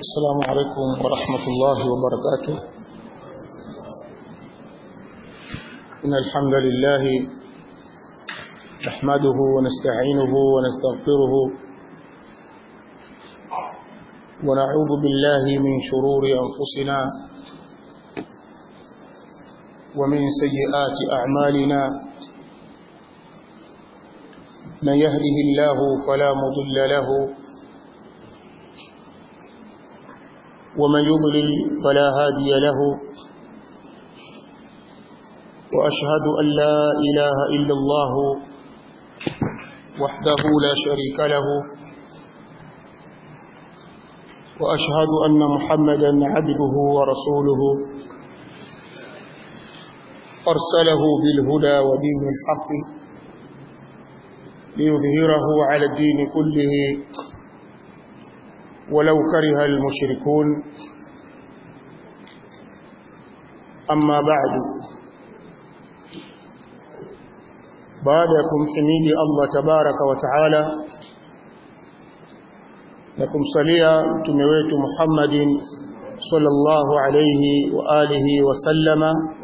السلام عليكم ورحمة الله وبركاته إن الحمد لله نحمده ونستعينه ونستغفره ونعوذ بالله من شرور أنفسنا ومن سيئات أعمالنا من يهده الله فلا مضل له ومن يضلل فلا هادي له وأشهد أن لا إله إلا الله وحده لا شريك له وأشهد أن محمدا عبده ورسوله أرسله بالهدى ودين الحق ليظهره على الدين كله ولو كره المشركون أما بعد بعدكم حميد الله تبارك وتعالى لكم صليا تمويت محمد صلى الله عليه وآله وسلم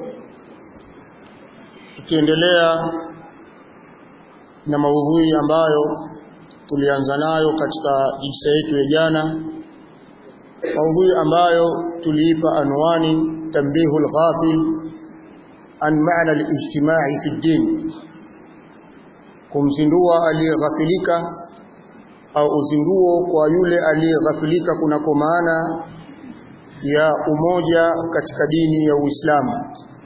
tukiendelea na maudhui ambayo tulianza nayo katika jilsa yetu ya jana maudhui ambayo tuliipa anwani tambihu al-ghafil an maana al-ijtimai fi din kumzindua aliyeghafilika au uzinduo kwa yule aliyeghafilika kunako maana ya umoja katika dini ya Uislamu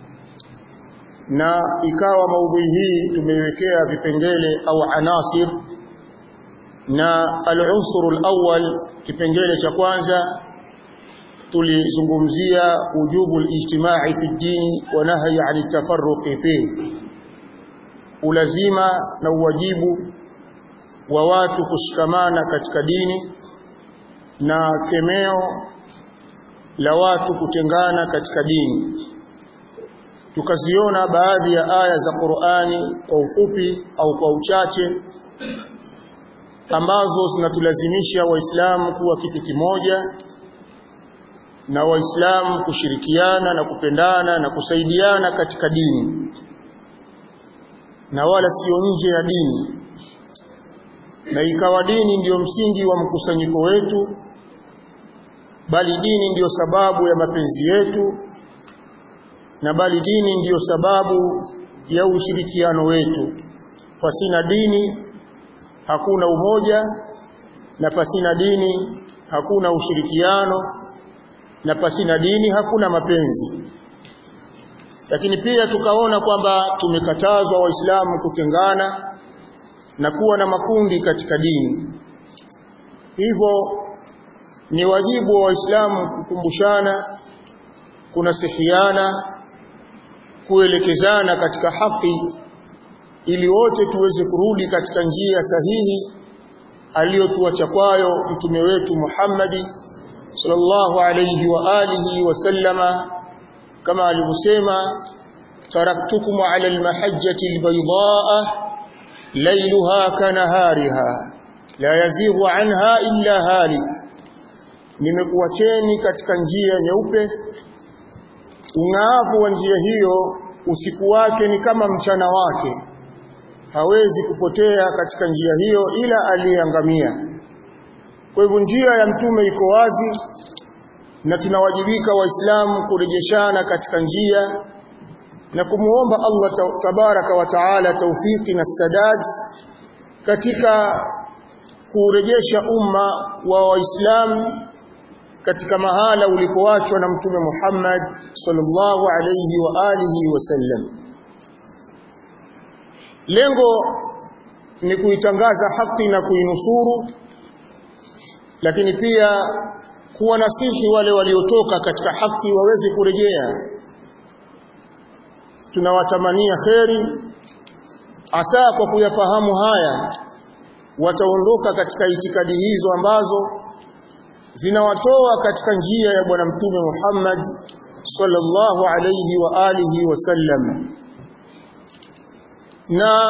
na ikawa maudhui hii tumeiwekea vipengele au anasir na al-unsur al-awwal kipengele cha kwanza tulizungumzia ujubu al-ijtimai fi dini wa nahyi 'an at-tafarruqi fihi ulazima na uwajibu wa watu kushikamana katika dini na kemeo la watu kutengana katika dini tukaziona baadhi ya aya za Qur'ani kwa ufupi au kwa uchache ambazo zinatulazimisha waislamu kuwa kitu kimoja na waislamu kushirikiana na kupendana na kusaidiana katika dini na wala sio nje ya dini na ikawa dini ndiyo msingi wa mkusanyiko wetu bali dini ndiyo sababu ya mapenzi yetu na bali dini ndiyo sababu ya ushirikiano wetu pasina dini hakuna umoja na pasina dini hakuna ushirikiano na pasina dini hakuna mapenzi lakini pia tukaona kwamba tumekatazwa waislamu kutengana na kuwa na makundi katika dini hivyo ni wajibu wa waislamu kukumbushana kunasihiana kuelekezana katika haki ili wote tuweze kurudi katika njia sahihi aliyotuacha kwayo mtume wetu Muhammadi sallallahu alayhi wa alihi wasallama kama alivyosema taraktukum ala almahajjati albaydaa laylaha kanahariha la yazighu anha illa halik nimekuacheni katika njia nyeupe ung'aavu wa njia hiyo usiku wake ni kama mchana wake hawezi kupotea katika njia hiyo ila aliyeangamia kwa hivyo njia ya mtume iko wazi na tunawajibika waislamu kurejeshana katika njia na kumuomba Allah tabaraka wa taala taufiki na sadad katika kurejesha umma wa waislamu katika mahala ulipoachwa na mtume Muhammad sallallahu alayhi wa alihi wasallam lengo ni kuitangaza haki na kuinusuru lakini pia kuwa nasihi wale waliotoka katika haki waweze kurejea tunawatamania kheri asa kwa kuyafahamu haya wataondoka katika itikadi hizo ambazo zinawatoa katika njia ya bwana mtume Muhammad sallallahu alayhi wa alihi wasallam na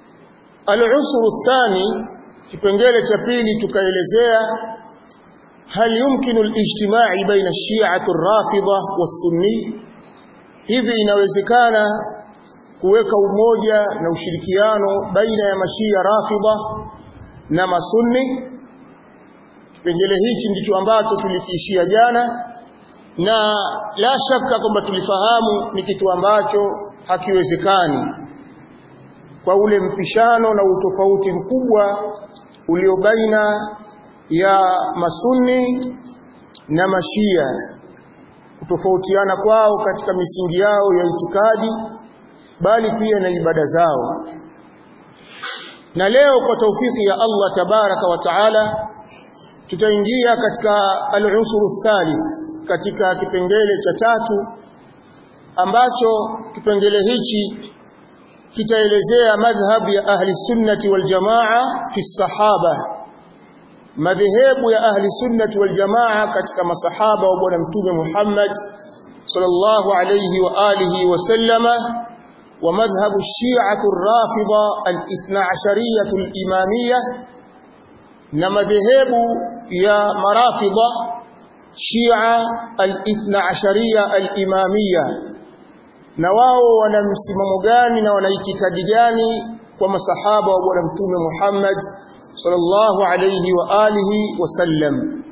al-usru thani kipengele cha pili tukaelezea هل يمكن الاجتماع بين الشيعة الرافضة والسني hivi inawezekana kuweka umoja na ushirikiano baina ya mashia rafidha na masunni kipengele hichi ndicho ambacho tulikiishia jana na la shaka kwamba tulifahamu ni kitu ambacho hakiwezekani kwa ule mpishano na utofauti mkubwa ulio baina ya masunni na mashia kutofautiana kwao katika misingi yao ya itikadi bali pia na ibada zao na leo kwa taufiki ya Allah tabaraka wa taala tutaingia katika al-usru thalith katika kipengele cha tatu ambacho kipengele hichi kitaelezea madhhab ya ahli sunnati wal jamaa fi sahaba madhehebu ya ahli sunnati wal jamaa katika masahaba wa bwana mtume Muhammad sallallahu alayhi wa alihi wa sallama wa madhhabu shi'atu ar-rafida al-ithna ashariyatu al-imamiyya na madhehebu ya marafida shia al-ithna asharia al-imamiyya na wao wana msimamo gani na wana itikadi gani kwa masahaba wa bwana mtume Muhammad sallallahu alayhi wa alihi wasallam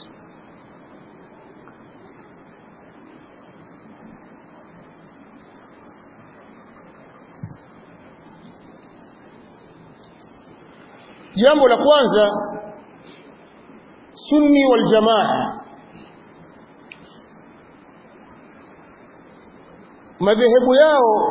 jambo la kwanza sunni wal jamaa madhehebu yao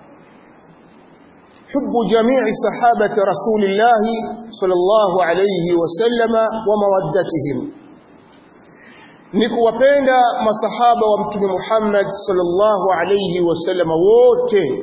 hubu jamii sahabati rasulillahi sallallahu alayhi wasallama wa mawaddatihim ni kuwapenda masahaba wa mtume Muhammad sallallahu alayhi wasallama wote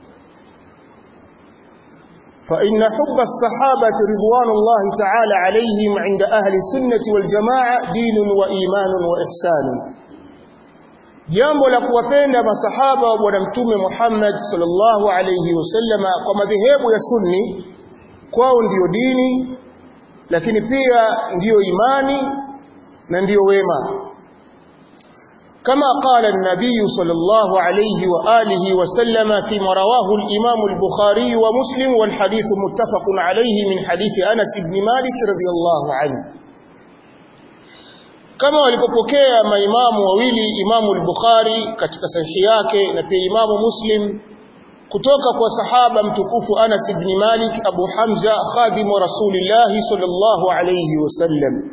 فإن حب الصحابة رضوان الله تعالى عليهم عند أهل السنة والجماعة دين وإيمان وإحسان jambo la kuwapenda masahaba wa bwana mtume Muhammad sallallahu alayhi wasallama kwa madhehebu ya sunni kwao ndiyo dini lakini pia ndiyo imani na ndiyo wema كما قال النبي صلى الله عليه وآله وسلم فيما رواه الإمام البخاري ومسلم والحديث متفق عليه من حديث أنس بن مالك رضي الله عنه kama walipopokea maimamu wawili imamu al-Bukhari katika sahihi yake na pia imamu Muslim kutoka kwa sahaba mtukufu Anas ibn Malik Abu Hamza khadimu Rasulillah sallallahu alayhi wasallam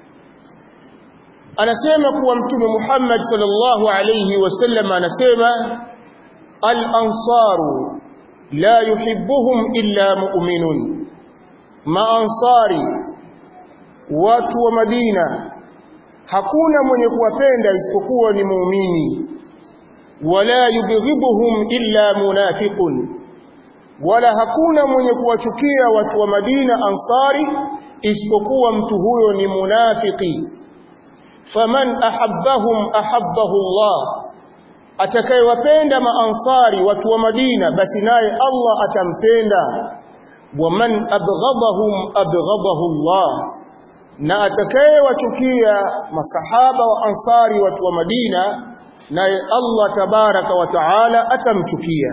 anasema kuwa mtume Muhammad sallallahu alayhi wasallam anasema al-ansaru la yuhibbuhum illa mu'minun maansari watu wa Madina hakuna mwenye kuwapenda isipokuwa ni muumini wala yubghidhuhum illa munafiqun wala hakuna mwenye kuwachukia watu wa Madina ansari isipokuwa mtu huyo ni munafiki faman ahabbahum ahabbahu Allah atakayewapenda maansari watu wa Madina basi naye Allah atampenda waman abghadahum abghadahu Allah na atakayewachukia masahaba wa ansari watu wa Madina naye Allah tabaraka wa taala atamchukia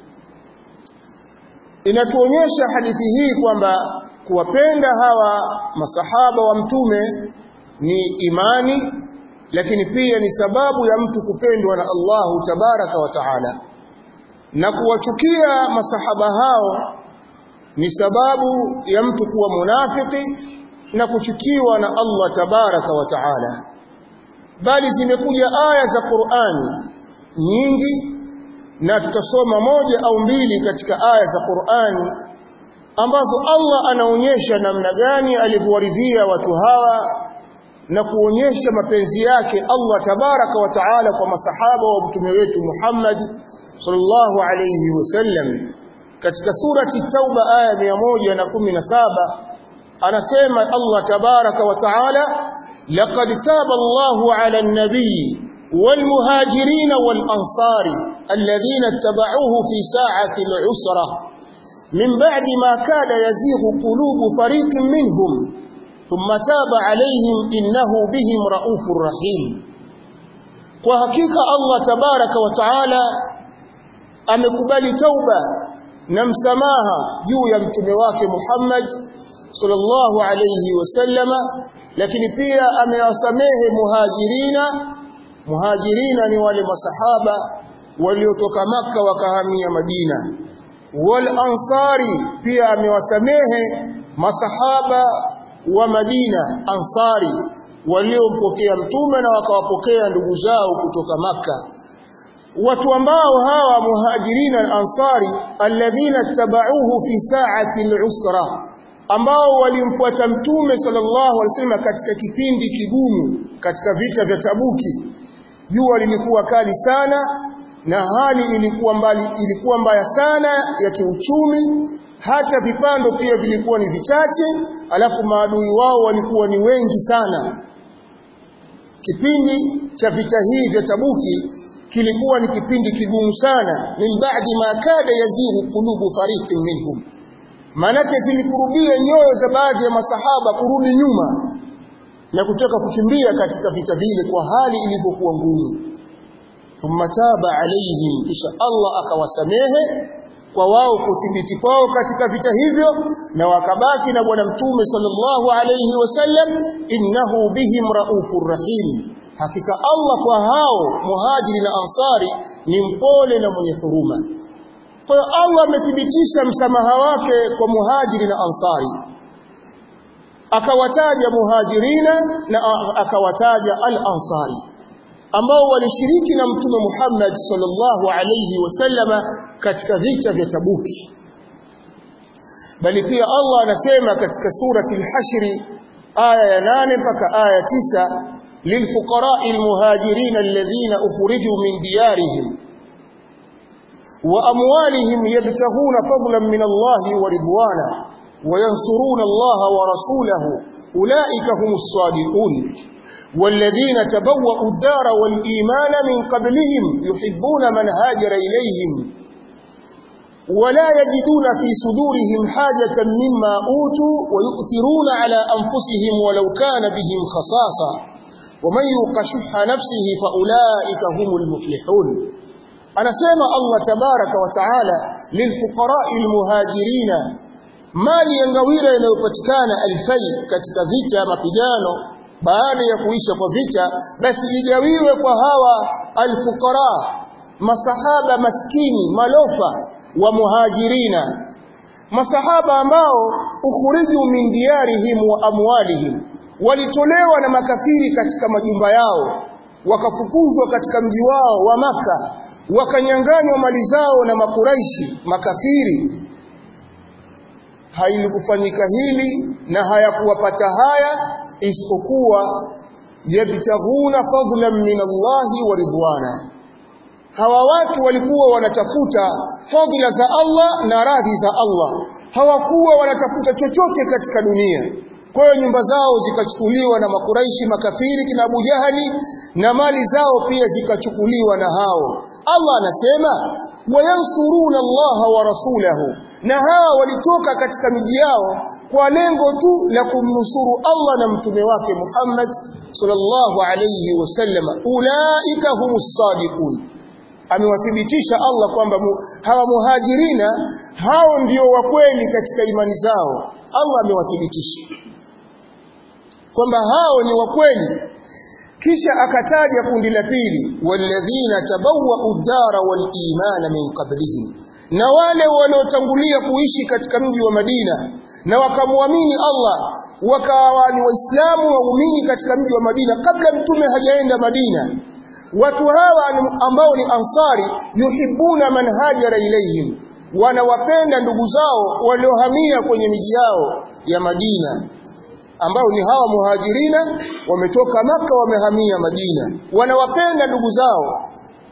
inatuonyesha hadithi hii kwamba kuwapenda hawa masahaba wa mtume ni imani lakini pia ni sababu ya mtu kupendwa na Allahu tabaraka wa taala na kuwachukia masahaba hao ni sababu ya mtu kuwa munafiki na kuchukiwa na Allah tabaraka wa taala bali zimekuja aya za Qur'ani nyingi na tutasoma moja au mbili katika aya za Qur'ani ambazo Allah anaonyesha namna gani alivyowaridhia watu hawa na kuonyesha mapenzi yake Allah tabaraka wa taala kwa masahaba wa mtume wetu Muhammad sallallahu alayhi wasallam katika surati Tauba aya 117 anasema Allah tabaraka wa taala laqad taba Allahu ala an-nabiy والمهاجرين والأنصار الذين اتبعوه في ساعة العسرة من بعد ما كاد يزيغ قلوب فريق منهم thumma taba alaihim innahu bihim raufur rahim kwa hakika Allah tabaraka wa taala amekubali tauba na msamaha juu ya mtume wake Muhammad sallallahu alayhi wasallama lakini pia amewasamehe muhajirina muhajirina ni wale masahaba waliotoka maka wakahamia Madina wal ansari pia amewasamehe masahaba wa Madina ansari waliompokea mtume na wakawapokea ndugu zao kutoka maka watu ambao hawa muhajirina al-ansari alladhina tabauhu fi sa'ati al-usra ambao walimfuata mtume sallallahu alaihi wasallam katika kipindi kigumu katika vita vya Tabuki jua lilikuwa kali sana na hali ilikuwa mbali ilikuwa mbaya sana ya kiuchumi hata vipando pia vilikuwa ni vichache alafu maadui wao walikuwa ni wengi sana kipindi cha vita hii vya Tabuki kilikuwa ni kipindi kigumu sana min ba'di ma kada yazihu qulubu fariqin minhum manake zilikurubia nyoyo za baadhi ya masahaba kurudi nyuma na kutaka kukimbia katika vita vile kwa hali ilivyokuwa ngumu thumma taba alaihim kisha Allah akawasamehe kwa wao kuthibiti kwao katika vita hivyo na wakabaki na bwana mtume sallallahu alayhi wasallam innahu bihim raufur rahim hakika Allah kwa hao muhajiri na ansari ni mpole na mwenye huruma kwa hiyo Allah amethibitisha msamaha wake kwa muhajiri na ansari akawataja muhajirina na akawataja al-ansari ambao walishiriki na mtume Muhammad sallallahu alayhi wasallama katika vita vya Tabuki bali pia Allah anasema katika surati al-Hashr aya ya 8 mpaka aya 9 للفقراء المهاجرين الذين أخرجوا من ديارهم وأموالهم يبتغون فضلا من الله ورضوانا وينصرون الله ورسوله أولئك هم الصادقون والذين تبوأوا الدار والإيمان من قبلهم يحبون من هاجر إليهم ولا يجدون في صدورهم حاجة مما أوتوا ويؤثرون على أنفسهم ولو كان بهم خصاصة ومن يوق شح نفسه فأولئك هم المفلحون anasema Allah tabaraka wa taala lilfuqara'i almuhajirina mali ya ngawira inayopatikana alfai katika vita mapigano baada ya kuisha kwa vita basi igawiwe kwa hawa alfuqara masahaba maskini malofa wa muhajirina masahaba ambao ukhriju min diyarihim wa amwalihim walitolewa na makafiri katika majumba yao wakafukuzwa katika mji wao wa maka wakanyanganywa mali zao na makuraishi makafiri hailikufanyika hili na hayakuwapata haya isipokuwa yabtaghuna fadlan min Allahi wa ridwana hawa watu walikuwa wanatafuta fadhila za Allah na radhi za Allah hawakuwa wanatafuta chochote katika dunia kwa hiyo nyumba zao zikachukuliwa na makuraishi makafiri kina Abu Jahali na mali zao pia zikachukuliwa na hao Allah anasema wayansuruna Allah wa rasulahu na hawa walitoka katika miji yao kwa lengo tu la kumnusuru Allah na mtume wake Muhammad sallallahu alayhi wasallam ulaika humus sadiqun amewathibitisha Allah kwamba mu, hawa muhajirina hao ndio wa kweli katika imani zao Allah amewathibitisha kwamba hao ni wa kweli kisha akataja kundi la pili walladhina tabawwa'u ad-dara wal imana min qablihim na wale waliotangulia kuishi katika mji wa Madina na wakamwamini Allah wakawa ni waislamu waumini katika mji wa Madina kabla mtume hajaenda Madina watu hawa ambao ni ansari yuhibbuna man hajara ilayhim wanawapenda ndugu zao waliohamia kwenye miji yao ya Madina ambao ni hawa muhajirina wametoka maka wamehamia Madina wanawapenda ndugu zao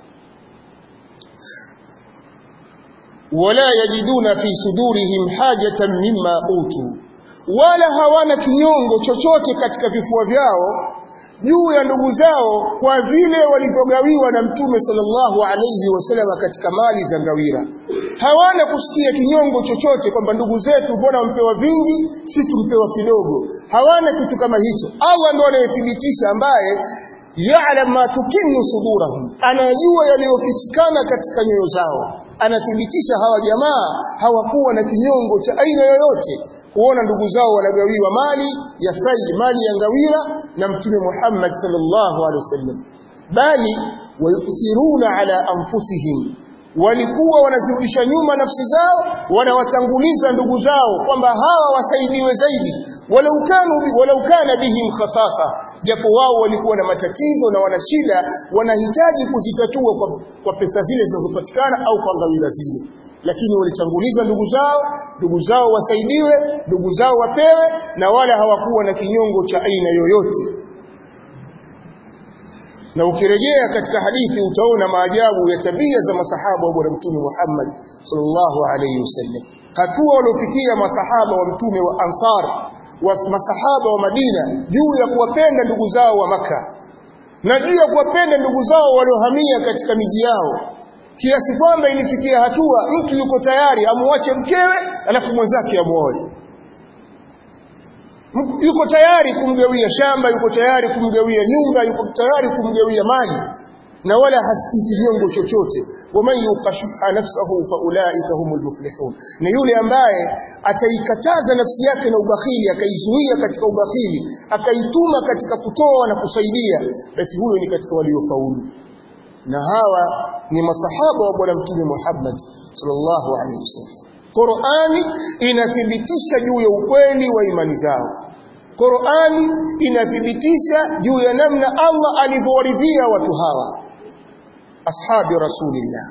wala yajiduna fi sudurihim hajatan mimma utu wala hawana kinyongo chochote katika vifua vyao juu ya ndugu zao kwa vile walivyogawiwa na mtume sallallahu alayhi wasallam katika mali za ngawira hawana kusikia kinyongo chochote kwamba ndugu zetu mbona wampewa vingi si tumpewa kidogo hawana kitu kama hicho Allah ndo anayethibitisha ambaye ya'lam ma tukinnu sudurahum anajua yaliyofichikana katika nyoyo zao anathibitisha hawa jamaa hawakuwa na kinyongo cha aina yoyote kuona ndugu zao wanagawiwa mali ya faid mali ya ngawira na mtume Muhammad sallallahu alaihi wasallam bali wayuthiruna ala anfusihim walikuwa wanazirudisha nyuma nafsi zao wanawatanguliza ndugu zao kwamba hawa wasaidiwe zaidi walau kanu walau kana bihim khasasa japo wao walikuwa na matatizo na wana shida wanahitaji kuzitatua kwa, kwa pesa zile zinazopatikana au kwa ngawira zile lakini walitanguliza ndugu zao ndugu zao wasaidiwe ndugu zao wapewe na wala hawakuwa na kinyongo cha aina yoyote na ukirejea katika hadithi utaona maajabu ya tabia za masahaba wa bwana mtume Muhammad sallallahu alayhi wasallam hatua waliofikia masahaba wa mtume wa Ansar wa masahaba wa Madina juu ya kuwapenda ndugu zao wa maka na juu ya kuwapenda ndugu zao waliohamia katika miji yao kiasi kwamba ilifikia hatua mtu yuko tayari amuache mkewe alafu mwenzake amuoe yuko tayari kumgawia shamba yuko tayari kumgawia nyumba yuko tayari kumgawia mali na wala hasikii kinyongo chochote waman yuqashuha nafsahu faulaika humul muflihun na yule ambaye ataikataza nafsi yake na ubakhili akaizuia katika ubakhili akaituma katika kutoa na kusaidia basi huyo ni katika waliofaulu na hawa ni masahaba wa bwana mtume Muhammad sallallahu alaihi wasallam Qur'ani inathibitisha juu ya ukweli wa imani zao Qur'ani inathibitisha juu ya namna Allah alivyowaridhia watu hawa ashabi rasulillah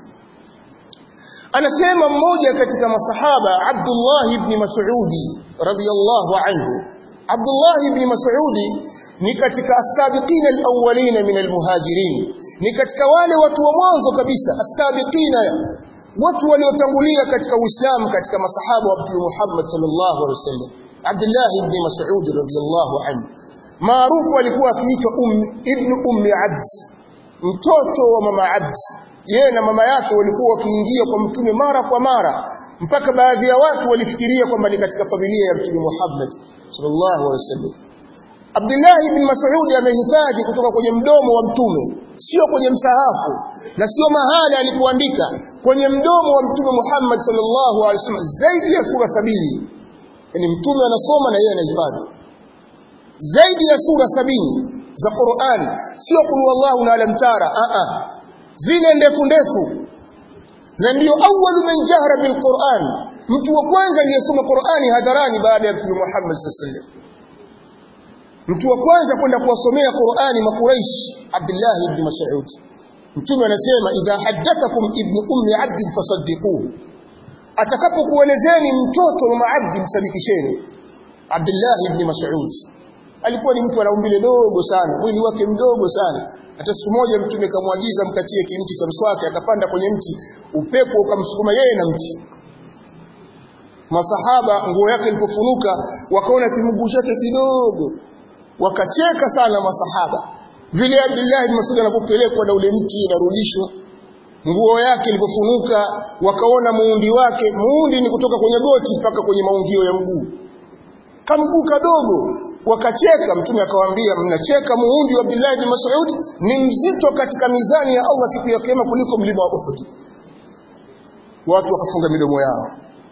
anasema mmoja katika masahaba Abdullah ibn Mas'udi radhiyallahu anhu Abdullah ibn Mas'udi ni katika as-sabiqina al-awwalina min al-muhajirin ni katika wale watu wa mwanzo kabisa as-sabiqina watu waliotangulia katika Uislamu katika masahaba wa Mtume Muhammad sallallahu alaihi wasallam Abdullah ibn Mas'ud radhiyallahu anhu maarufu alikuwa akiitwa um, ibn ummi Abd mtoto wa mama Abd yeye na mama yake walikuwa wakiingia kwa mtume mara kwa mara mpaka baadhi ya watu walifikiria kwamba ni katika familia ya mtume Muhammad sallallahu alaihi wasallam Abdullah ibn Mas'ud amehifadhi kutoka kwenye mdomo wa mtume sio kwenye msahafu na sio mahali alipoandika kwenye mdomo wa mtume Muhammad sallallahu alaihi wasallam zaidi ya sura sabini yani mtume anasoma na yeye anahifadhi zaidi ya sura sabini za Qur'an sio kul wallahu na alam tara a a zile ndefu ndefu na ndio awwalu man jahra bil Qur'an mtu wa kwanza aliyesoma Qur'ani hadharani baada ya mtume Muhammad sallallahu alaihi wasallam mtu wa kwanza kwenda kuwasomea Qur'ani makuraish Abdullah ibn Mas'ud mtume anasema idha haddathakum ibn ummi abd fasaddiquhu atakapokuelezeni mtoto wa maabdi msadikisheni Abdullah ibn Mas'ud alikuwa ni mtu ana umbile dogo sana mwili wake mdogo sana hata siku moja mtume kamwagiza mkatie kimti cha mswaki akapanda kwenye mti upepo ukamsukuma yeye na mti masahaba nguo yake ilipofunuka wakaona kimguu chake kidogo wakacheka sana masahaba vile Abdullah ibn Mas'ud anapopelekwa na ule mti inarudishwa nguo yake ilipofunuka wakaona muundi wake muundi ni kutoka kwenye goti mpaka kwenye maungio ya mguu kamguu kadogo wakacheka mtume akawaambia mnacheka muundi wa Abdullah ibn Mas'ud ni mzito katika mizani ya Allah siku ya kiyama kuliko mlima wa Uhud watu wakafunga midomo yao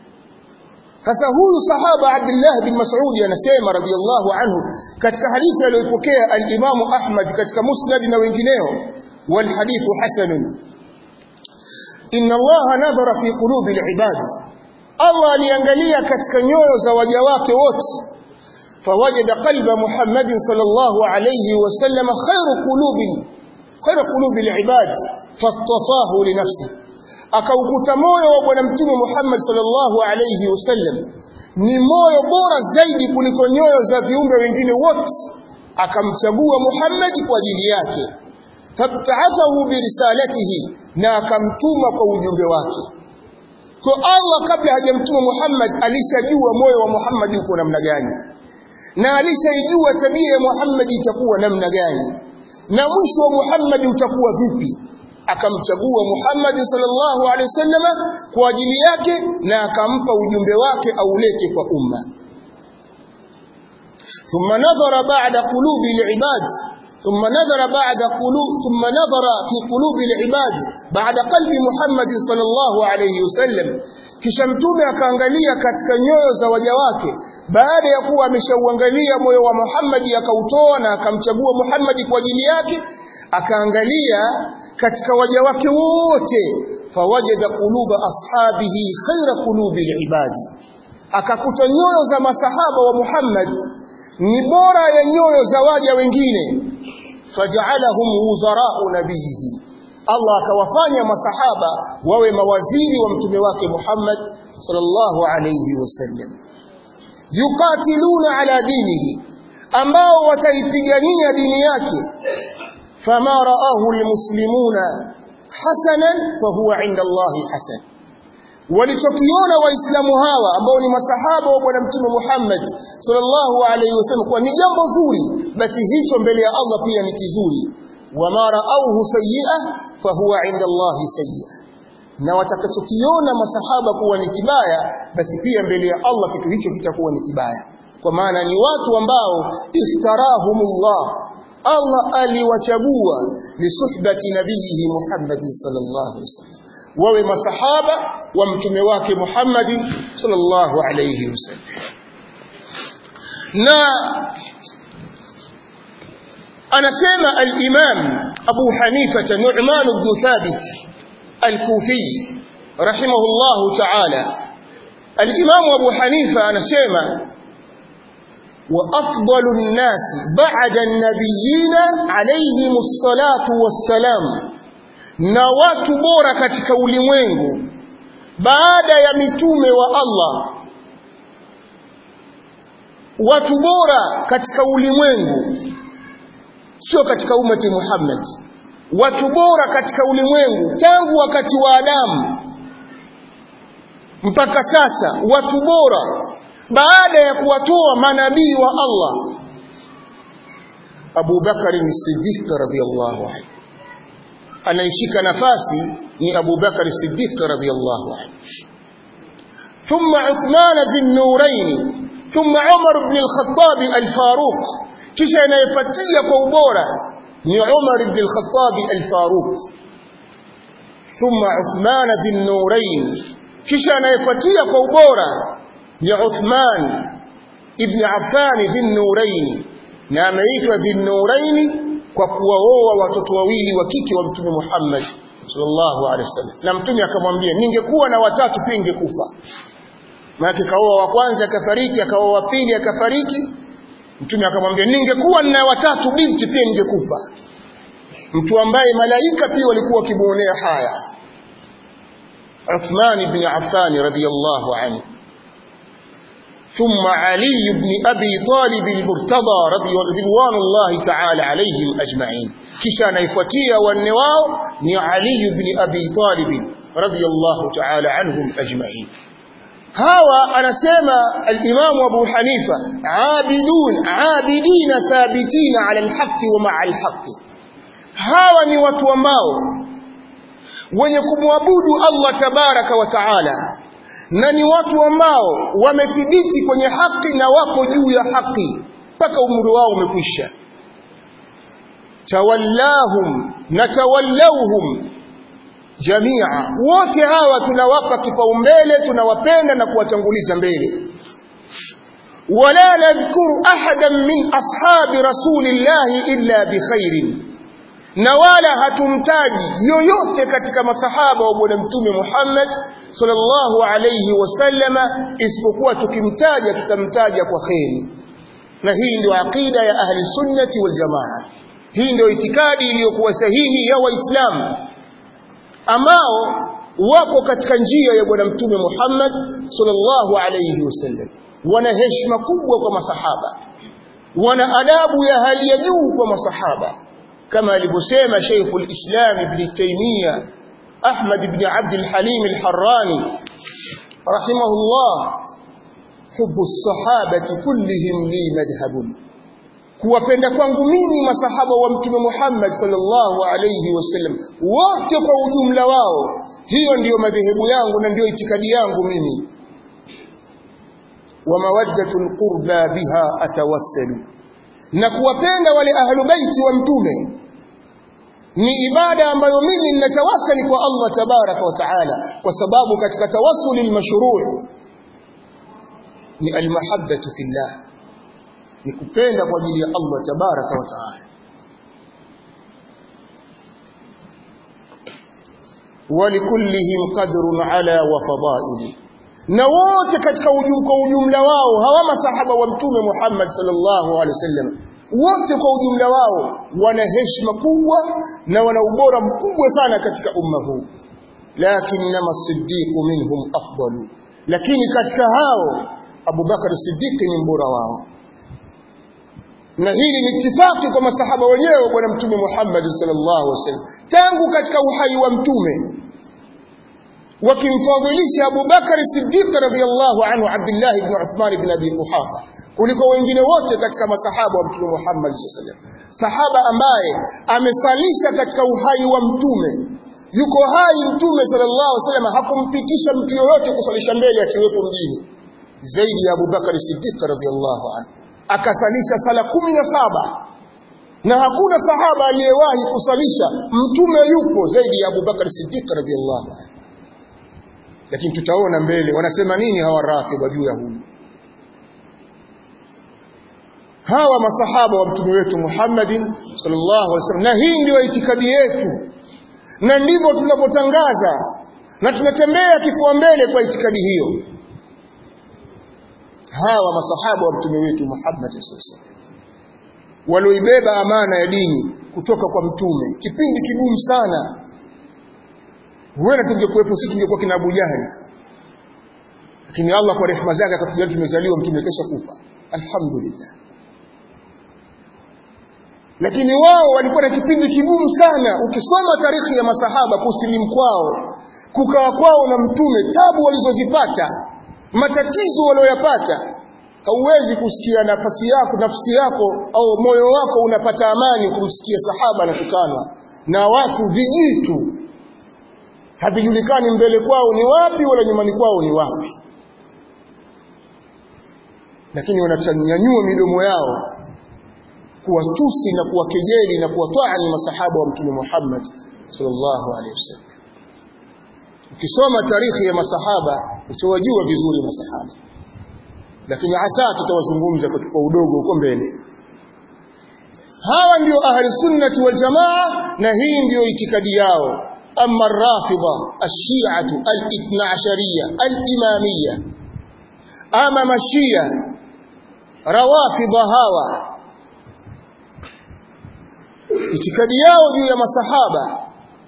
sasa huyu sahaba Abdullah bin Mas'ud anasema radhiyallahu anhu katika hadithi aliyopokea al-Imam Ahmad katika Musnad na wengineo wal hadithu hasanun inna Allah nadhara fi qulubi al-ibad Allah aliangalia katika nyoyo za waja wake wote fawajada qalba Muhammad sallallahu alayhi wasallam khairu qulubi khairu qulubi al-ibad fastafahu li nafsihi akaukuta moyo wa bwana mtume Muhammad sallallahu alayhi wasallam ni moyo bora zaidi kuliko nyoyo za viumbe wengine wote akamchagua Muhammad kwa ajili yake fabta'athahu birisalatihi na akamtuma kwa ujumbe wake kwa Allah kabla hajamtuma Muhammad alishajua moyo wa Muhammad uko namna gani na alishaijua tabia ya Muhammad itakuwa namna gani na mwisho wa Muhammad utakuwa vipi akamchagua Muhammad sallallahu alaihi wasallam kwa ajili yake na akampa ujumbe wake aulete kwa umma thumma nadhara ba'da qulubi al-ibad ثم نظر بعد قلوب ثم نظر في قلوب العباد بعد قلب محمد صلى الله عليه وسلم kisha mtume akaangalia katika nyoyo za waja wake baada ya kuwa ameshauangalia moyo wa Muhammad akautoa na akamchagua Muhammad kwa ajili yake akaangalia katika waja wake wote fawajada quluba ashabihi khaira qulubi ibadi akakuta nyoyo za masahaba wa Muhammad ni bora ya nyoyo za waja wengine faj'alahum wuzara'u nabiyihi Allah akawafanya masahaba wawe mawaziri wa mtume wake Muhammad sallallahu alayhi wasallam yuqatiluna ala dinihi ambao wataipigania dini yake fama ra'ahu almuslimuna hasanan fahuwa 'inda Allah hasan walichokiona waislamu hawa ambao ni masahaba wa bwana mtume Muhammad sallallahu alayhi wasallam kwa ni jambo zuri basi hicho mbele ya Allah pia ni kizuri wama ra'awhu sayyi'a fahuwa 'inda Allah sayyi'a na watakachokiona masahaba kuwa ni kibaya basi pia mbele ya Allah kitu hicho kitakuwa ni kibaya kwa maana ni watu ambao iftarahumullah Allah aliwachagua lisuhbati nabiyihi Muhammad sallallahu alaihi wasallam wawe masahaba wa mtume wake Muhammad sallallahu alayhi wasallam na anasema al-Imam Abu Hanifa Nu'man ibn Thabit al-Kufi rahimahullahu ta'ala al-Imam Abu Hanifa anasema وأفضل الناس بعد النبيين عليهم الصلاة والسلام na watu bora katika ulimwengu baada ya mitume wa Allah watu bora katika ulimwengu sio katika umati Muhammad watu bora katika ulimwengu tangu wakati wa Adamu mpaka sasa watu bora baada ya kuwatoa manabii wa Allah Abu Bakar as-Siddiq radhiyallahu anhu anayeshika nafasi ni Abu Bakar Siddiq radhiyallahu anhu thumma Uthman dhin-Nurayn thumma Umar ibn al-Khattab al-Faruq kisha anayefuatia kwa ubora ni Umar ibn al-Khattab al-Faruq thumma Uthman dhin-Nurayn kisha anayefuatia kwa ubora ni Uthman ibn Affan dhin-Nurayn na ameitwa dhin-Nurayn kwa kuwaoa watoto wawili wa kike wa mtume Muhammad sallallahu alaihi wasallam na mtume akamwambia ningekuwa na watatu pia ningekufa maana kaoa wa kwanza akafariki akaoa wa pili akafariki mtume akamwambia ningekuwa na watatu binti pia ningekufa mtu ambaye malaika pia walikuwa wakimuonea haya Uthman ibn Affan radiyallahu anhu ثم علي بن أبي طالب المرتضى رضي رضوان الله تعالى عليهم أجمعين كشان يفتيا والنواو ني علي بن أبي طالب رضي الله تعالى عنهم أجمعين هوا أنا سيما الإمام أبو حنيفة عابدون عابدين ثابتين على الحق ومع الحق هوا ني وتوماو wenye kumwabudu Allah tabaraka wa taala na ni watu ambao wamethibiti kwenye haki na wako juu ya haki mpaka umri wao umekwisha tawallahum na tawallauhum jamia wote hawa tunawapa kipaumbele tunawapenda na kuwatanguliza mbele wala nadhkuru ahadan min ashabi rasulillahi illa bikhairin na wala hatumtaji yoyote katika masahaba wa bwana mtume Muhammad sallallahu alayhi wasallama isipokuwa tukimtaja tutamtaja kwa kheri na hii ndio aqida ya ahli sunnati wal jamaa hii ndio itikadi iliyokuwa sahihi ya waislamu ambao wako katika njia ya bwana mtume Muhammad sallallahu alayhi wasallam wana heshima kubwa kwa masahaba wana adabu ya hali ya juu kwa masahaba كما alivyosema Sheikh al-Islam Ibn Taymiyyah Ahmad ibn Abd al-Halim al-Harrani rahimahullah hubu sahabati kullihim li madhhabun kuwapenda kwangu mimi masahaba wa mtume Muhammad sallallahu alayhi wasallam wote kwa ujumla wao hiyo ndiyo madhehebu yangu na ndiyo itikadi yangu mimi wa mawaddatul qurba biha atawassalu na kuwapenda wale ahlu baiti wa mtume ni ibada ambayo mimi ninatawasali kwa Allah tabaraka wa taala kwa sababu katika tawassuli almashru' ni almahabbatu fillah ni kupenda kwa ajili ya Allah tabaraka wa taala walikullihim qadrun ala wa fadaili na wote katika ujum, kwa ujumla wao hawa masahaba wa mtume Muhammad sallallahu alaihi wasallam wote kwa ujumla wao wana heshima kubwa na wana ubora mkubwa sana katika umma huu lakinnama siddiqu minhum afdalu lakini katika hao Abu Bakar Siddiq ni mbora wao na hili ni itifaki kwa masahaba wenyewe bwana mtume Muhammad sallallahu alaihi wasallam tangu katika uhai wa mtume wakimfadhilisha Abu Bakar Siddiq radhiyallahu anhu Abdullah ibn Uthman ibn Abi Quhafa kuliko wengine wote katika masahaba wa mtume Muhammad sallallahu alaihi wasallam sahaba ambaye amesalisha katika uhai wa mtume yuko hai mtume sallallahu alaihi wasallam hakumpitisha mtu yoyote kusalisha mbele akiwepo mjini zaidi ya Abu Bakar Siddiq radhiyallahu anhu akasalisha sala kumi na saba na hakuna sahaba aliyewahi kusalisha mtume yupo zaidi ya Abu Bakar Siddiq radhiyallahu anhu lakini tutaona mbele wanasema nini hawa rafidha juu ya huyu hawa masahaba wa mtume wetu Muhammadin sallallahu alaihi wasallam na hii ndio itikadi yetu na ndivyo tunapotangaza na tunatembea kifua mbele kwa itikadi hiyo hawa masahaba wa mtume wetu Muhammad sallallahu alaihi wasallam walioibeba amana ya dini kutoka kwa mtume kipindi kigumu sana huenda tungekuwepo sisi tungekuwa kina Abu Jahali lakini Allah kwa rehema zake akatujalia tumezaliwa mtume kesha kufa alhamdulillah lakini wao walikuwa na kipindi kigumu sana ukisoma tarikhi ya masahaba kusilimu kwao kukaa kwao na mtume tabu walizozipata matatizo walioyapata hauwezi kusikia nafasi yako nafsi yako au moyo wako unapata amani kumsikia sahaba anatukanwa na watu vijitu havijulikani mbele kwao ni wapi wala nyumbani kwao ni wapi lakini wanachanyanyua midomo yao kuwatusi na kuwakejeli na kuwatwani masahaba wa mtume Muhammad sallallahu alaihi wasallam ukisoma tarikhi ya masahaba utawajua vizuri masahaba lakini hasa tutawazungumza kwa udogo huko mbele hawa ndio ahli sunnati wal jamaa na hii ndio itikadi yao ama rafidha ash-shi'atu al-ithna ashariyya al-imamiyya ama mashia rawafidha hawa itikadi yao juu ya masahaba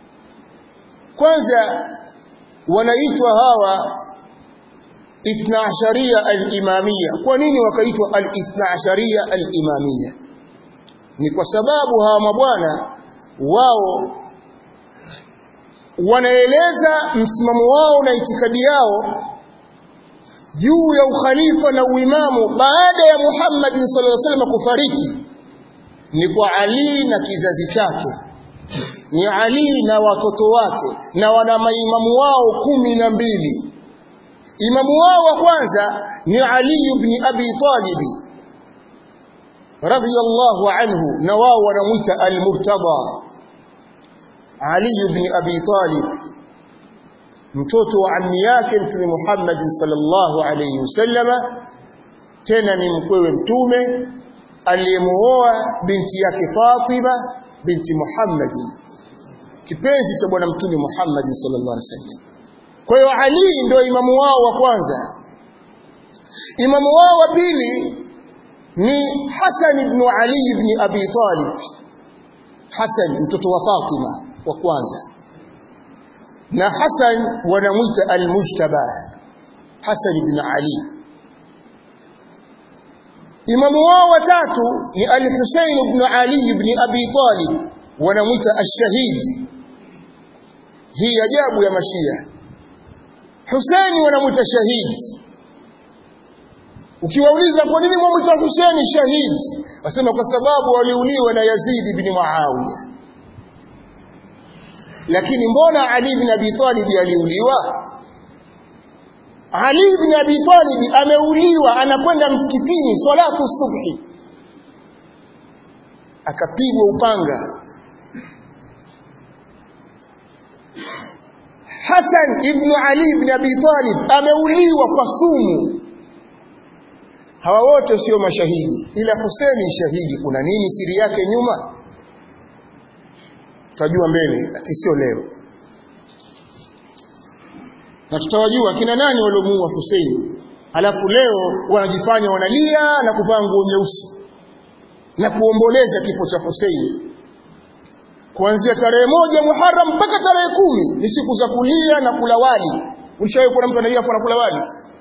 kwanza wanaitwa hawa ithna asharia al-imamia kwa nini wakaitwa al-ithna asharia al-imamia ni kwa sababu hawa mabwana wao wanaeleza msimamo wao na itikadi yao juu ya ukhalifa na uimamu baada ya Muhammad sallallahu alaihi wasallam kufariki ni kwa Ali na kizazi chake ni Ali na watoto wake na wana maimamu wao kumi na mbili imamu wao wa kwanza ni Ali ibn Abi Talib radhiyallahu anhu na wao wanamuita al-Murtada Ali ibn Abi Talib mtoto wa ammi yake mtume Muhammad sallallahu alayhi wasallama tena ni mkwewe mtume aliyemuoa binti yake Fatima binti Muhammad kipenzi cha bwana mtume Muhammad sallallahu alaihi wasallam kwa hiyo Ali ndio imamu wao wa kwanza imamu wao wa pili ni Hassan ibn Ali ibn Abi Talib Hassan mtoto wa Fatima wa kwanza na Hassan wanamwita al-Mujtaba Hassan ibn Ali imamu wao watatu ni al-Husayn ibn Ali ibn Abi Talib wanamwita ash-Shahid hii ajabu ya mashia Husaini wanamwita shahid ukiwauliza kwa nini mwamwita Hussein shahidi wasema kwa sababu waliuliwa na Yazid ibn Muawiya lakini mbona Ali ibn Abi Talib aliuliwa Ali ibn Abi Talib ameuliwa anakwenda msikitini salatu subhi akapigwa upanga Hassan ibn Ali ibn Abi Talib ameuliwa kwa sumu hawa wote sio mashahidi ila Hussein shahidi kuna nini siri yake nyuma tutajua mbele lakini sio leo na tutawajua kina nani waliomuua Hussein alafu leo wanajifanya wanalia na kuvaa nguo nyeusi na kuomboleza kifo cha Hussein kuanzia tarehe moja Muharram mpaka tarehe kumi ni siku za kulia na kula wali ulishawahi kuona mtu analia kwa kula wali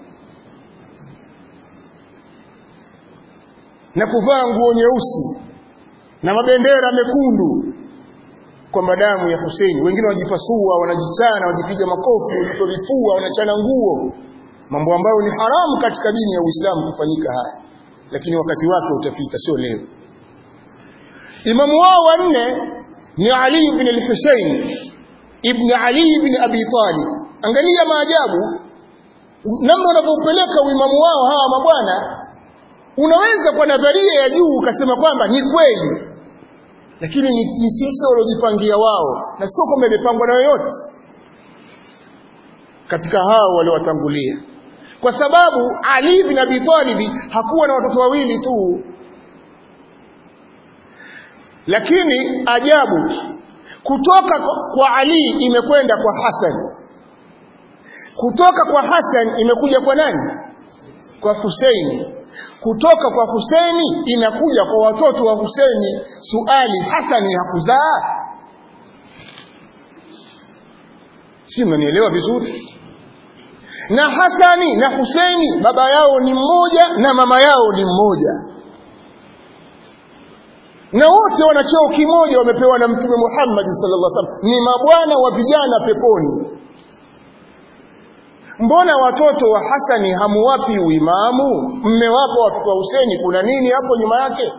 na kuvaa nguo nyeusi na mabendera mekundu kwa damu ya Hussein wengine wanajipasua wanajichana wajipiga makofi wanatorifua wanachana nguo mambo ambayo ni haramu katika dini ya Uislamu kufanyika haya lakini wakati wake utafika sio leo imamu wao wa nne ni Ali ibn al-Husayn ibn Ali ibn Abi Talib angalia maajabu namna wanavyopeleka uimamu wao hawa mabwana unaweza kwa nadharia ya juu ukasema kwamba ni kweli lakini ni, ni sisi waliojipangia wao na sio kwamba imepangwa na yoyote katika hao waliowatangulia kwa sababu Ali bin Abi Talib hakuwa na watoto wawili tu lakini ajabu kutoka kwa Ali imekwenda kwa Hassan kutoka kwa Hassan imekuja kwa nani kwa Husaini kutoka kwa Husaini inakuja kwa watoto wa Husaini suali Hasani hakuzaa si mnanielewa vizuri na Hasani na Husaini baba yao ni mmoja na mama yao ni mmoja na wote wana cheo kimoja wamepewa na mtume Muhammad sallallahu alaihi wasallam ni mabwana wa vijana peponi mbona watoto wa Hasani hamuwapi uimamu mmewapa watoto wa Huseni kuna nini hapo nyuma yake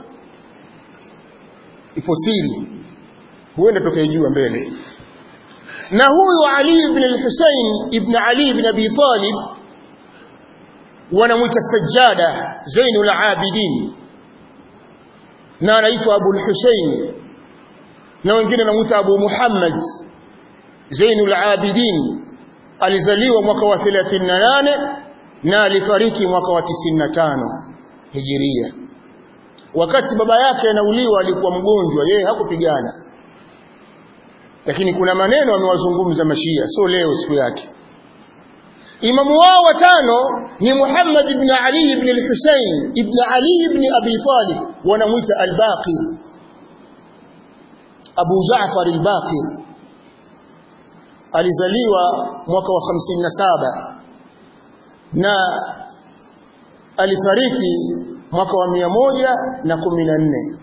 ipo siri huenda tukaijua mbele na huyu Ali ibn al-Husayn ibn Ali ibn Abi Talib wanamwita Sajjada Zainul Abidin na anaitwa Abu al-Husayn na wengine wanamwita Abu Muhammad Zainul Abidin alizaliwa mwaka wa 38 na alifariki mwaka wa 95 hijiria wakati baba yake anauliwa alikuwa mgonjwa yeye hakupigana lakini kuna maneno amewazungumza mashia sio leo siku yake imamu wao watano ni Muhammad ibn Ali ibn al-Husayn ibn Ali ibn Abi Talib wanamuita al-Baqir Abu Jaafar al-Baqir alizaliwa mwaka wa 57 na alifariki mwaka wa 114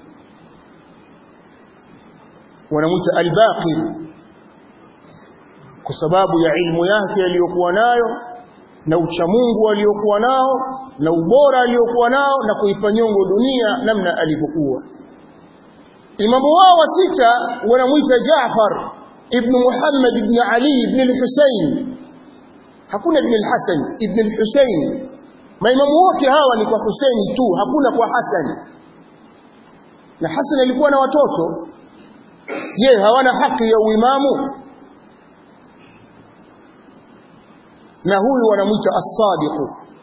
wanamuita al-Baqir kwa sababu ya ilmu yake aliyokuwa nayo na uchamungu aliyokuwa nao na ubora aliyokuwa nao na kuipa nyongo dunia namna alivyokuwa imamu wao wa sita wanamuita Jaafar ibn Muhammad ibn Ali ibn al-Husayn hakuna ibn al-Hasan ibn al-Husayn maimamu wote hawa ni kwa Husaini tu hakuna kwa Hasan na Hasan alikuwa na watoto je hawana haki ya uimamu na huyu wanamuita as-sadiq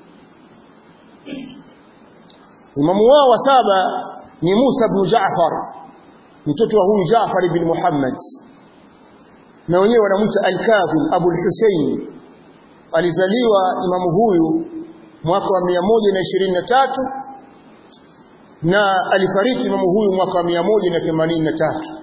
imamu wao wa saba ni Musa ibn Jaafar mtoto wa huyu Jaafar ibn Muhammad na wenyewe wanamuita al-Kadhim Abu al-Husayn alizaliwa imamu huyu mwaka wa 123 na alifariki imamu huyu mwaka wa 183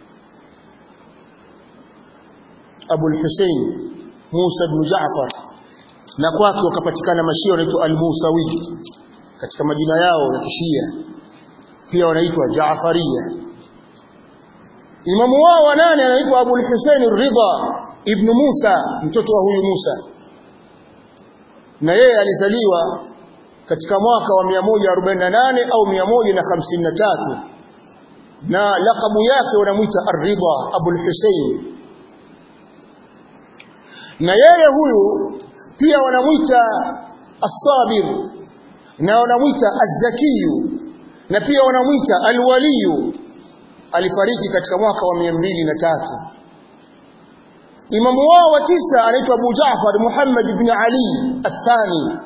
Abu al-Husayn Musa ibn Jaafar na kwake wakapatikana mashia wanaitwa al-Musawi katika majina yao ya kishia pia wanaitwa Jaafariya Imamu wao wa nane anaitwa Abu al-Husayn ar-Ridha ibn Musa mtoto wa huyu Musa na yeye alizaliwa katika mwaka wa 148 au 153 na lakabu yake wanamuita Ar-Ridha Abul Hussein na yeye huyu pia wanamuita As-Sabir na wanamuita Az-Zakiyu na pia wanamuita Al-Waliyu alifariki katika mwaka wa 203 Imamu wao wa tisa anaitwa Abu Jaafar Muhammad ibn Ali Athani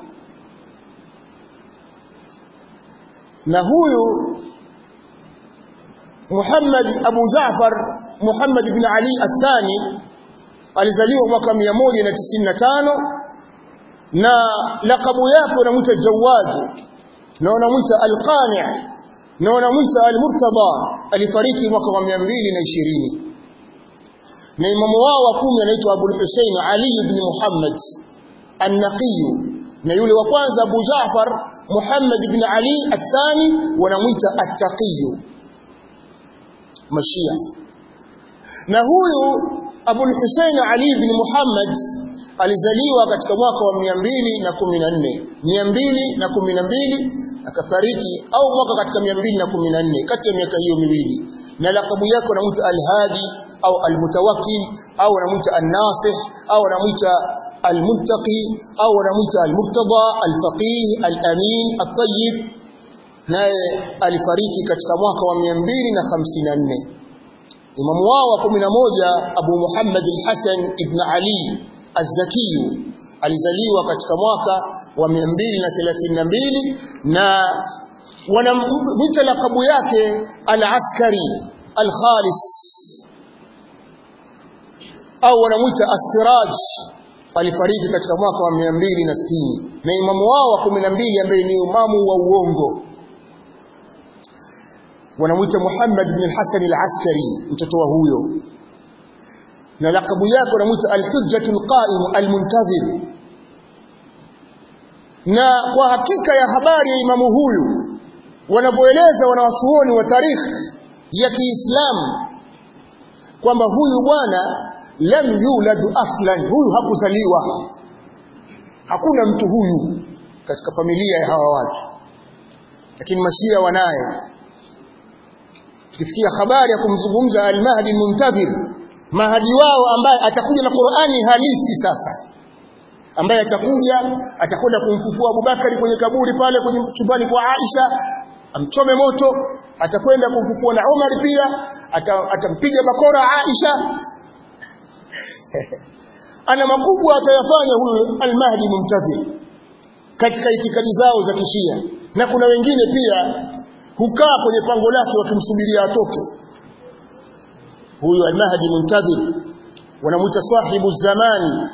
na huyu Muhammad Abu Jaafar Muhammad ibn Ali Athani alizaliwa mwaka 195 na lakabu yake wanamuita Jawad na wanamuita Al-Qani' na wanamuita Al-Murtada alifariki mwaka wa 220 na imamu wao wa kumi anaitwa Abu Hussein Ali ibn Muhammad An-Naqi na yule wa kwanza Abu Jaafar Muhammad ibn Ali athani wanamuita At-Taqi Mashia na huyu Abu Hussein Ali ibn Muhammad alizaliwa katika mwaka wa 214 212 akafariki au mwaka katika 214 kati ya miaka hiyo miwili na lakabu yake wanamuita Al-Hadi au Al-Mutawakkil au wanamuita An-Nasih au wanamuita Al-Muttaqi au wanamuita Al-Murtada Al-Faqih Al-Amin At-Tayyib naye alifariki katika mwaka wa 254 Imamu wao wa 11 Abu Muhammad al-Hasan ibn Ali Az-Zaki alizaliwa katika mwaka wa 232 na wanamwita lakabu yake al-askari al-khalis au wanamwita as-siraj alifariki katika mwaka wa 260 na imamu wao wa 12 ambaye ni imamu wa uongo wanamwita Muhammad ibn al-Hasan al-Askari mtoto wa huyo na lakabu yake wanamwita al-Hujjatul Qa'im al-Muntazir na kwa hakika ya habari ya imamu huyu wanavyoeleza wanawachuoni wa tarikhi ya Kiislamu kwamba huyu bwana lam yulad aslan huyu hakuzaliwa hakuna mtu huyu katika familia ya hawa watu lakini mashia wanaye tukifikia habari ya kumzungumza al-Mahdi al-Muntazir mahadi wao ambaye atakuja na Qur'ani halisi sasa ambaye atakuja atakwenda kumfufua Abubakari kwenye kaburi pale kwenye chumbani kwa Aisha amchome moto atakwenda kumfufua na Umar pia atampiga bakora Aisha ana makubwa atayafanya huyu al-Mahdi Muntazir katika itikadi zao za kishia na kuna wengine pia hukaa kwenye pango lake wakimsubiria atoke huyu al-Mahdi Muntazir wanamuita sahibu zamani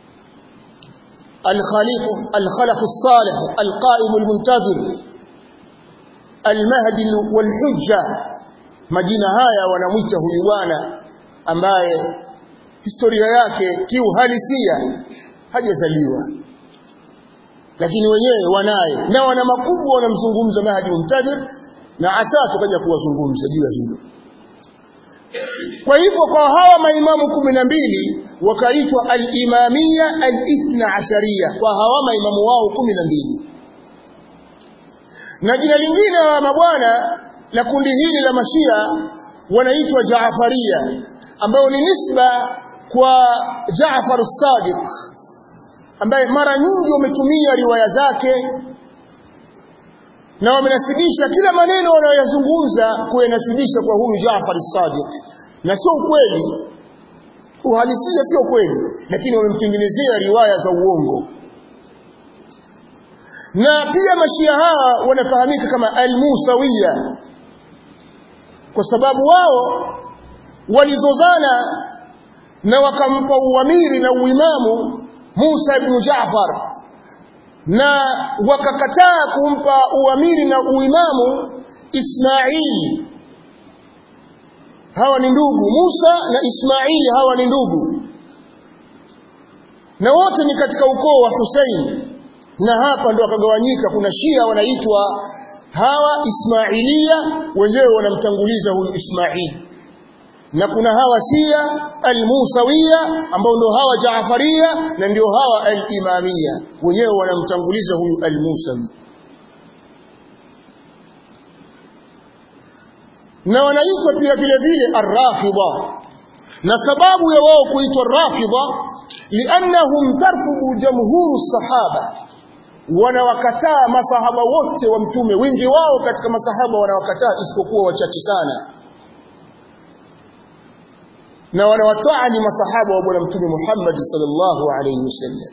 الخليف الخلف الصالح القائم المنتظر المهدي والحجة majina haya wanamwita huyu bwana ambaye historia yake kiuhalisia hajazaliwa lakini wenyewe wanaye na wana makubwa wanamzungumza Mahdi Muntadhir na asa tukaja kuwazungumza juu ya hilo kwa hivyo kwa hawa maimamu kumi na mbili wakaitwa al-imamia al-ithna asharia kwa hawa maimamu wao kumi na mbili na jina lingine hawa mabwana la kundi hili la mashia wanaitwa Jaafaria ambao ni nisba kwa Jaafar as-Sadiq ambaye mara nyingi wametumia riwaya zake na wamenasibisha kila maneno wanayoyazungumza kuyanasibisha kwa huyu Jaafar as-Sadiq na sio ukweli uhalisia sio kweli lakini wamemtengenezea riwaya za uongo na pia mashia hawa wanafahamika kama al-Musawiya kwa sababu wao walizozana na wakampa uamiri na uimamu Musa ibn Jaafar na wakakataa kumpa uamiri na uimamu Ismail hawa ni ndugu Musa na Ismaili hawa ni ndugu na wote ni katika ukoo wa Hussein na hapa ndo akagawanyika kuna Shia wanaitwa hawa Ismailia wenyewe wanamtanguliza huyu Ismail na kuna hawa Shia al-Musawiya ambao ndio hawa Jaafaria na ndio hawa al-Imamia wenyewe wanamtanguliza huyu al-Musawi na wanaitwa pia vile vile arrafidha na sababu ya wao kuitwa rafidha liannahum tarkubu jamhuru sahaba wanawakataa masahaba wote wa mtume wengi wao katika masahaba wanawakataa isipokuwa wachache sana na wanawataani masahaba wa bwana mtume Muhammad sallallahu alayhi wasallam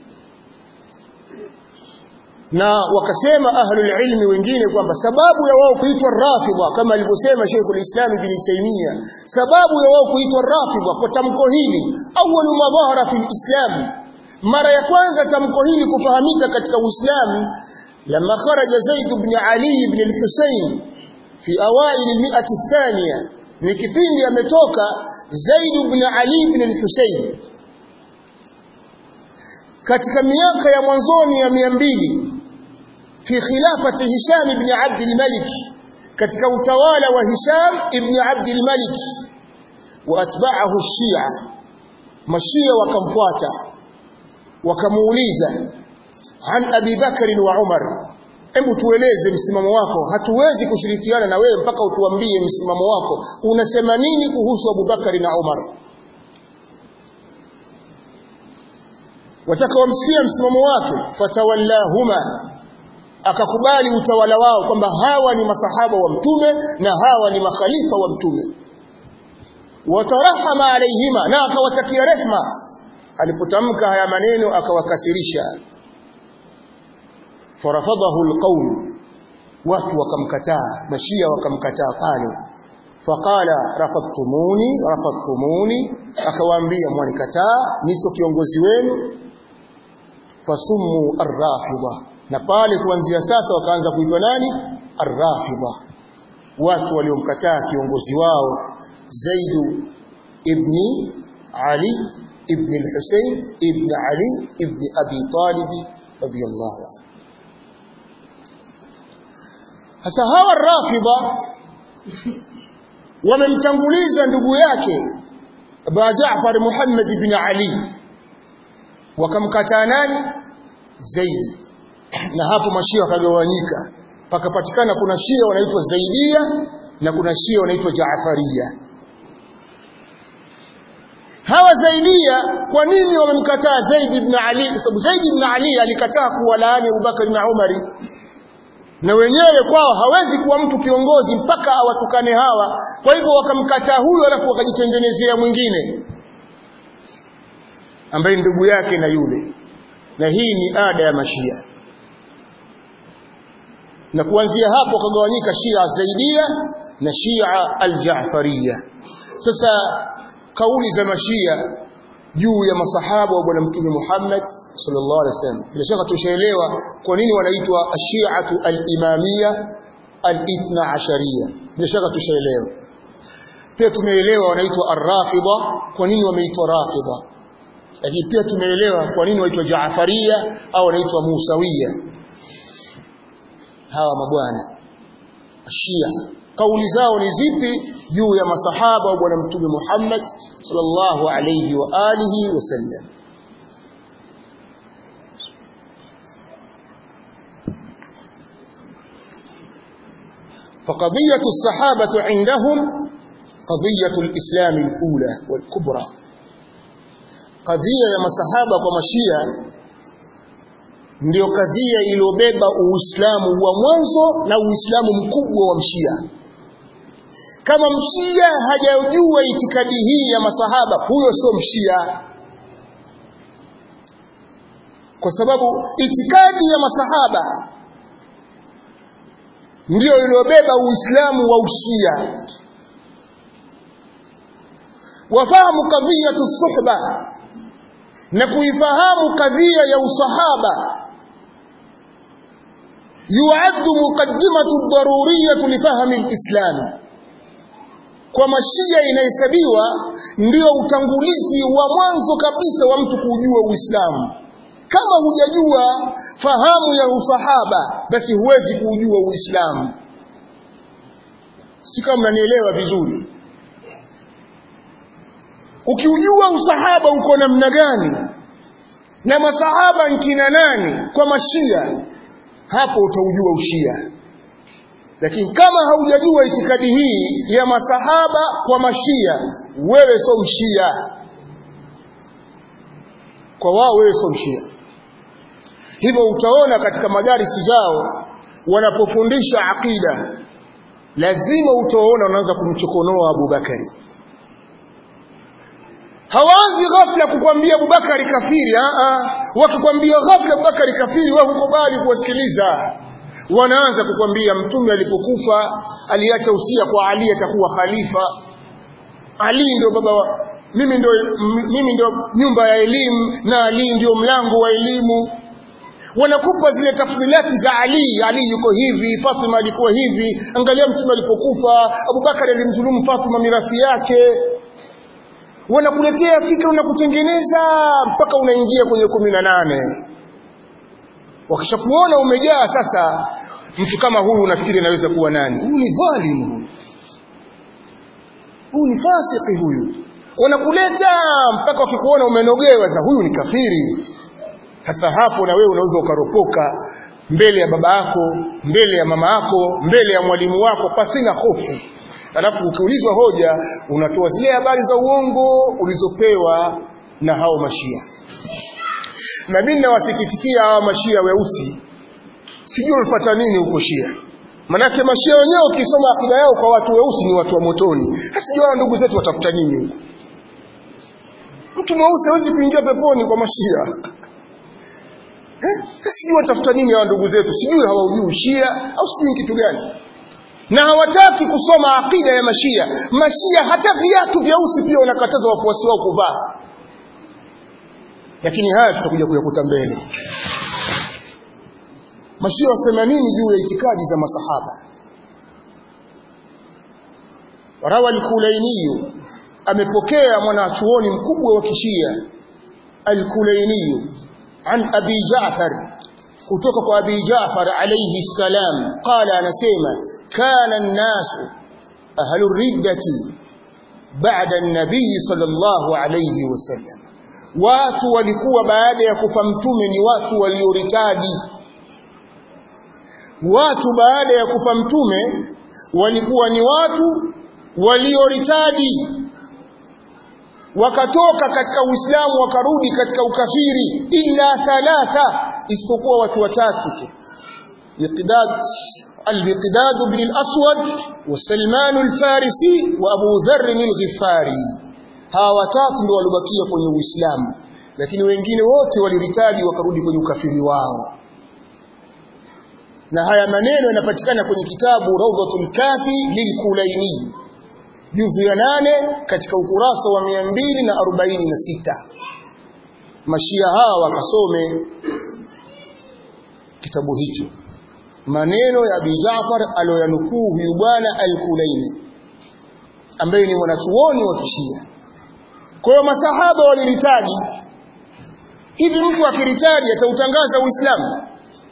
na wakasema ahlul ilmi wengine kwamba sababu ya wao kuitwa rafidha kama alivyosema Sheikh al-Islam Ibn Taymiyyah sababu ya wao kuitwa rafidha kwa tamko hili awwalu ma dhahara fil Islam mara ya kwanza tamko hili kufahamika katika Uislamu lama kharaja Zaid ibn Ali ibn al-Husayn fi awail al-mi'ah ath-thaniya ni kipindi ametoka Zaid ibn Ali ibn al-Husayn katika miaka ya mwanzoni ya 200 fi khilafati Hisham ibn Abd al-Malik katika utawala wa Hisham ibn Abd al-Malik wa atba'ahu Shia mashia wakamfuata wakamuuliza an Abi Bakr wa Umar hebu tueleze msimamo wako hatuwezi kushirikiana na wewe mpaka utuambie msimamo wako unasema nini kuhusu Abu Bakari na Umar wataka wamsikia msimamo wake fatawallahuma akakubali utawala wao kwamba hawa ni masahaba wa mtume na hawa ni makhalifa wa mtume watarahama alaihima na akawatakia rehma alipotamka haya maneno akawakasirisha farafadahu alqawm watu wakamkataa mashia wakamkataa pale faqala rafadtumuni rafadtumuni akawaambia mwanikataa niso kiongozi wenu fasummu arrafida na pale kuanzia sasa wakaanza kuitwa nani arrafida watu waliomkataa kiongozi wao Zaid ibni Ali ibn al-Husayn ibn Ali ibn Abi Talib radiyallahu anhu Sasa hawa rafidha wamemtanguliza ndugu yake Abu Jaafar Muhammad ibn Ali wakamkataa nani Zaidi na hapo mashia wakagawanyika pakapatikana kuna shia wanaitwa Zaidia na kuna shia wanaitwa Jaafaria hawa Zaidia kwa nini wamemkataa Zaid ibn Ali kwa sababu Zaid ibn Ali alikataa kuwalaani Abubakar na Umari na wenyewe kwao hawezi kuwa mtu kiongozi mpaka awatukane hawa kwa hivyo wakamkataa huyo alafu wakajitengenezea mwingine ambaye ndugu yake na yule na hii ni ada ya mashia na kuanzia hapo kagawanyika Shia Zaidia na Shia Al-Ja'fariyya sasa kauli za mashia juu ya masahaba wa bwana mtume Muhammad sallallahu alaihi wasallam bila shaka tushaelewa kwa nini wanaitwa ashiatu al-imamia al-ithna ashariya bila shaka tushaelewa pia tumeelewa wanaitwa ar-rafida kwa nini wameitwa rafida lakini pia tumeelewa kwa nini waitwa jaafaria au wanaitwa musawiya hawa mabwana ashia kauli zao ni zipi juu ya masahaba wa bwana mtume Muhammad sallallahu alayhi wa alihi wasallam فقضية الصحابة عندهم قضية الإسلام الأولى والكبرى قضية يا masahaba kwa mashia ndio kadhia iliyobeba uislamu wa mwanzo na uislamu mkubwa wa mshia kama mshia hajajua itikadi hii ya masahaba huyo sio mshia kwa sababu itikadi ya masahaba ndiyo iliyobeba uislamu wa ushia wafahamu kadhiyatu suhba na kuifahamu kadhia ya usahaba yuaddu muqaddimatu daruriyatu lifahmi alislami kwa mashia inahesabiwa ndio utangulizi wa mwanzo kabisa wa mtu kujua Uislamu. Kama hujajua fahamu ya usahaba, basi huwezi kujua Uislamu. Sio kama mnanielewa vizuri. Ukiujua usahaba uko namna gani na masahaba nkina nani kwa mashia, hapo utaujua ushia. lakini kama haujajua itikadi hii ya masahaba kwa mashia wewe sio mshia kwa wao wewe sio mshia hivyo utaona katika madarisi zao wanapofundisha aqida lazima utaona wanaanza kumchokonoa Abubakari hawaanzi ghafla kukwambia Abubakari kafiri a wakikwambia ghafla Abubakari kafiri wewe hukubali kuwasikiliza wanaanza kukwambia mtume alipokufa aliacha usia kwa Ali atakuwa khalifa Ali ndio baba wa, mimi ndio mimi ndio nyumba ya elimu na Ali ndio mlango wa elimu wanakupa zile tafdhilati za Ali Ali yuko hivi Fatima alikuwa hivi angalia mtume alipokufa Abubakar alimdhulumu Fatima mirathi yake wanakuletea fikra unakutengeneza mpaka unaingia kwenye kumi na nane wakishakuona umejaa sasa mtu kama huyu unafikiri anaweza kuwa nani huyu ni dhalimu huyu huyu ni fasiki huyu wanakuleta mpaka wakikuona umenogewa sasa huyu ni kafiri sasa hapo na wewe unaweza ukaropoka mbele ya baba yako mbele ya mama yako mbele ya mwalimu wako pasina hofu alafu ukiulizwa hoja unatoa zile habari za uongo ulizopewa na hao mashia na mimi nawasikitikia hawa mashia weusi sijui walifuata nini huko shia manake mashia wenyewe ukisoma akida yao kwa watu weusi ni watu wa motoni sijui ndugu zetu watafuta nini huko mtu mweusi hawezi kuingia peponi kwa mashia eh? sasa sijui watafuta nini hawa ndugu zetu sijui hawaujui shia au sijui kitu gani na hawataki kusoma akida ya mashia mashia hata viatu vyeusi pia wanakataza wafuasi wao kuvaa lakini haya tutakuja kuyakuta mbele mashia wasema nini juu ya itikadi za masahaba rawa al-kulainiyu amepokea mwanachuoni mkubwa wa kishia al-kulainiyu an abi ja'far kutoka kwa abi ja'far alayhi salam qala anasema kana an-nasu ahlu riddati ba'da an-nabiy sallallahu alayhi wasallam watu walikuwa baada ya kufa mtume ni watu walioritadi watu baada ya kufa mtume walikuwa ni watu walioritadi wakatoka katika uislamu wakarudi katika ukafiri illa thalatha isipokuwa watu watatu tu miqdad al-miqdad ibn al-aswad wa salman al-farisi wa abu dharr al-ghifari hawa watatu ndio walibakia kwenye uislamu lakini wengine wote waliritadi wakarudi kwenye ukafiri wao na haya maneno yanapatikana kwenye kitabu Rawdatul Kafi lilkulaini juzu ya nane katika ukurasa wa mia mbili na arobaini na sita mashia hawa wakasome kitabu hicho maneno ya Abi Jaafar aloyanukuu huyu bwana al-Kulaini ambaye ni mwanachuoni wa kishia kwa hiyo masahaba waliritaji hivi mtu akiritaji atautangaza Uislamu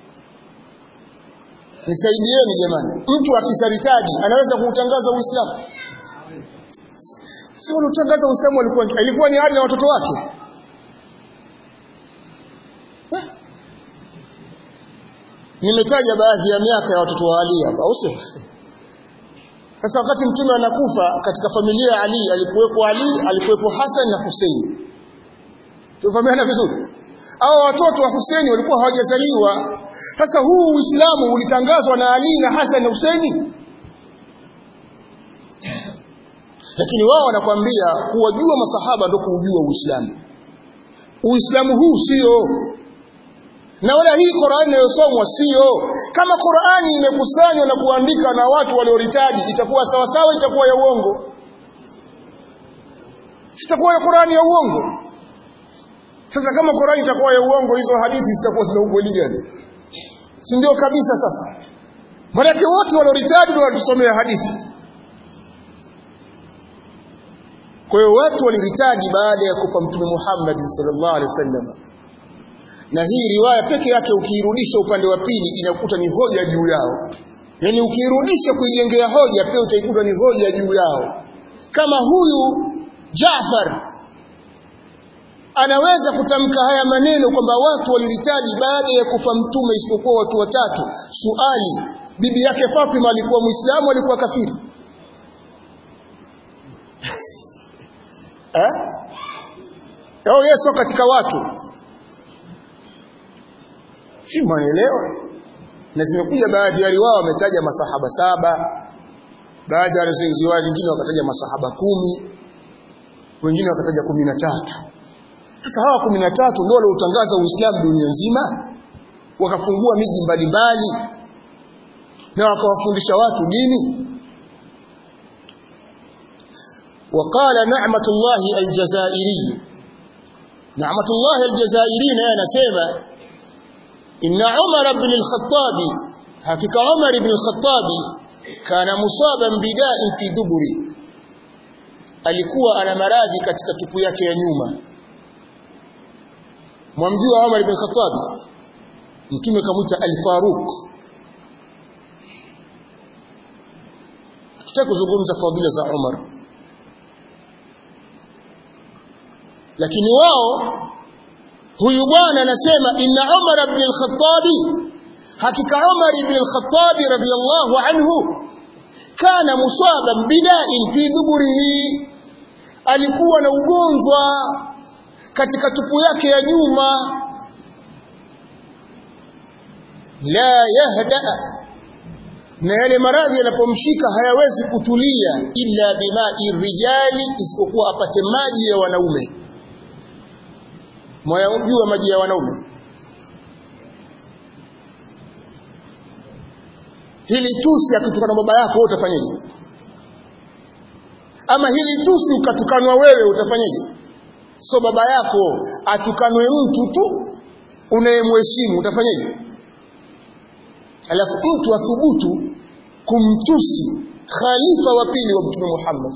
Nisaidieni jamani. Mtu akisharitaji anaweza kuutangaza Uislamu? Si unatangaza Uislamu alikuwa ilikuwa ni hali na watoto wake. Eh? Nimetaja baadhi ya miaka ya watoto wa Ali hapa, au sio? Sasa wakati mtume anakufa katika familia ya Ali alikuwepo Ali, alikuwepo Hassan na Hussein. Tufahamiana vizuri? Hao watoto wa Hussein walikuwa hawajazaliwa. Sasa huu Uislamu ulitangazwa na Ali na Hassan na Husaini. Lakini wao wanakwambia kuwajua masahaba ndio kuujua Uislamu. Uislamu huu sio na wala hii Qur'ani inayosomwa sio kama Qur'ani imekusanywa na kuandika na watu walioritaji itakuwa sawa sawa itakuwa ya uongo sitakuwa ya Qur'ani ya uongo sasa kama Qur'ani itakuwa ya uongo hizo hadithi zitakuwa zina ukweli gani si ndio kabisa sasa maanake wote walioritadi ndio walitusomea hadithi kwa hiyo watu waliritadi baada ya kufa mtume Muhammad sallallahu alaihi wasallam na hii riwaya peke yake ukiirudisha upande wa pili inakuta ni hoja juu yao yaani ukiirudisha kuijengea hoja pia utaikuta ni hoja juu yao kama huyu Jaafar anaweza kutamka haya maneno kwamba watu waliritaji baada ya kufa mtume isipokuwa watu watatu suali bibi yake Fatima alikuwa muislamu alikuwa kafiri eh au Yesu katika watu si mwanaelewa na zimekuja baadhi ya riwaya wametaja masahaba saba baadhi ya riwaya nyingine wakataja masahaba kumi wengine wakataja kumi na tatu sasa hawa kumi na tatu ndio waliotangaza Uislamu dunia nzima wakafungua miji mbalimbali na wakawafundisha watu dini وقال نعمة الله الجزائري نعمة الله الجزائري أنا سيما إن عمر بن الخطاب حقيقة عمر بن الخطاب كان مصابا بداء في دبري alikuwa ana maradhi katika tupu yake ya nyuma mwamjua Umar ibn Khattab mtume kamuita al-Faruq tutaki kuzungumza fadhila za Umar lakini wao huyu bwana anasema inna Umar ibn al-Khattab hakika Umar ibn al-Khattab radiyallahu anhu kana musaban bida'in fi duburihi alikuwa na ugonjwa katika tupu yake ya nyuma la yahda na yale maradhi yanapomshika hayawezi kutulia illa bima'i rijali isipokuwa apate maji ya wanaume mwayajua maji ya wanaume hili tusi akitukana baba yako wewe utafanyaje ama hili tusi ukatukanwa wewe utafanyaje so baba yako atukanwe mtu tu unayemheshimu utafanyaje alafu mtu athubutu kumtusi khalifa wa pili wa mtume Muhammad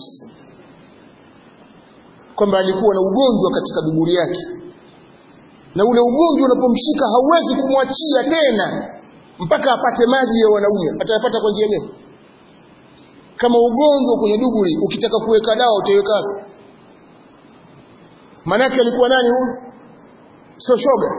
kwamba alikuwa na ugonjwa katika duburi yake na ule ugonjwa unapomshika hauwezi kumwachia tena mpaka apate maji ya wanaume atayapata kwa njia gani kama ugonjwa kwenye duburi ukitaka kuweka dawa utaiweka wapi manake alikuwa nani huyu sio shoga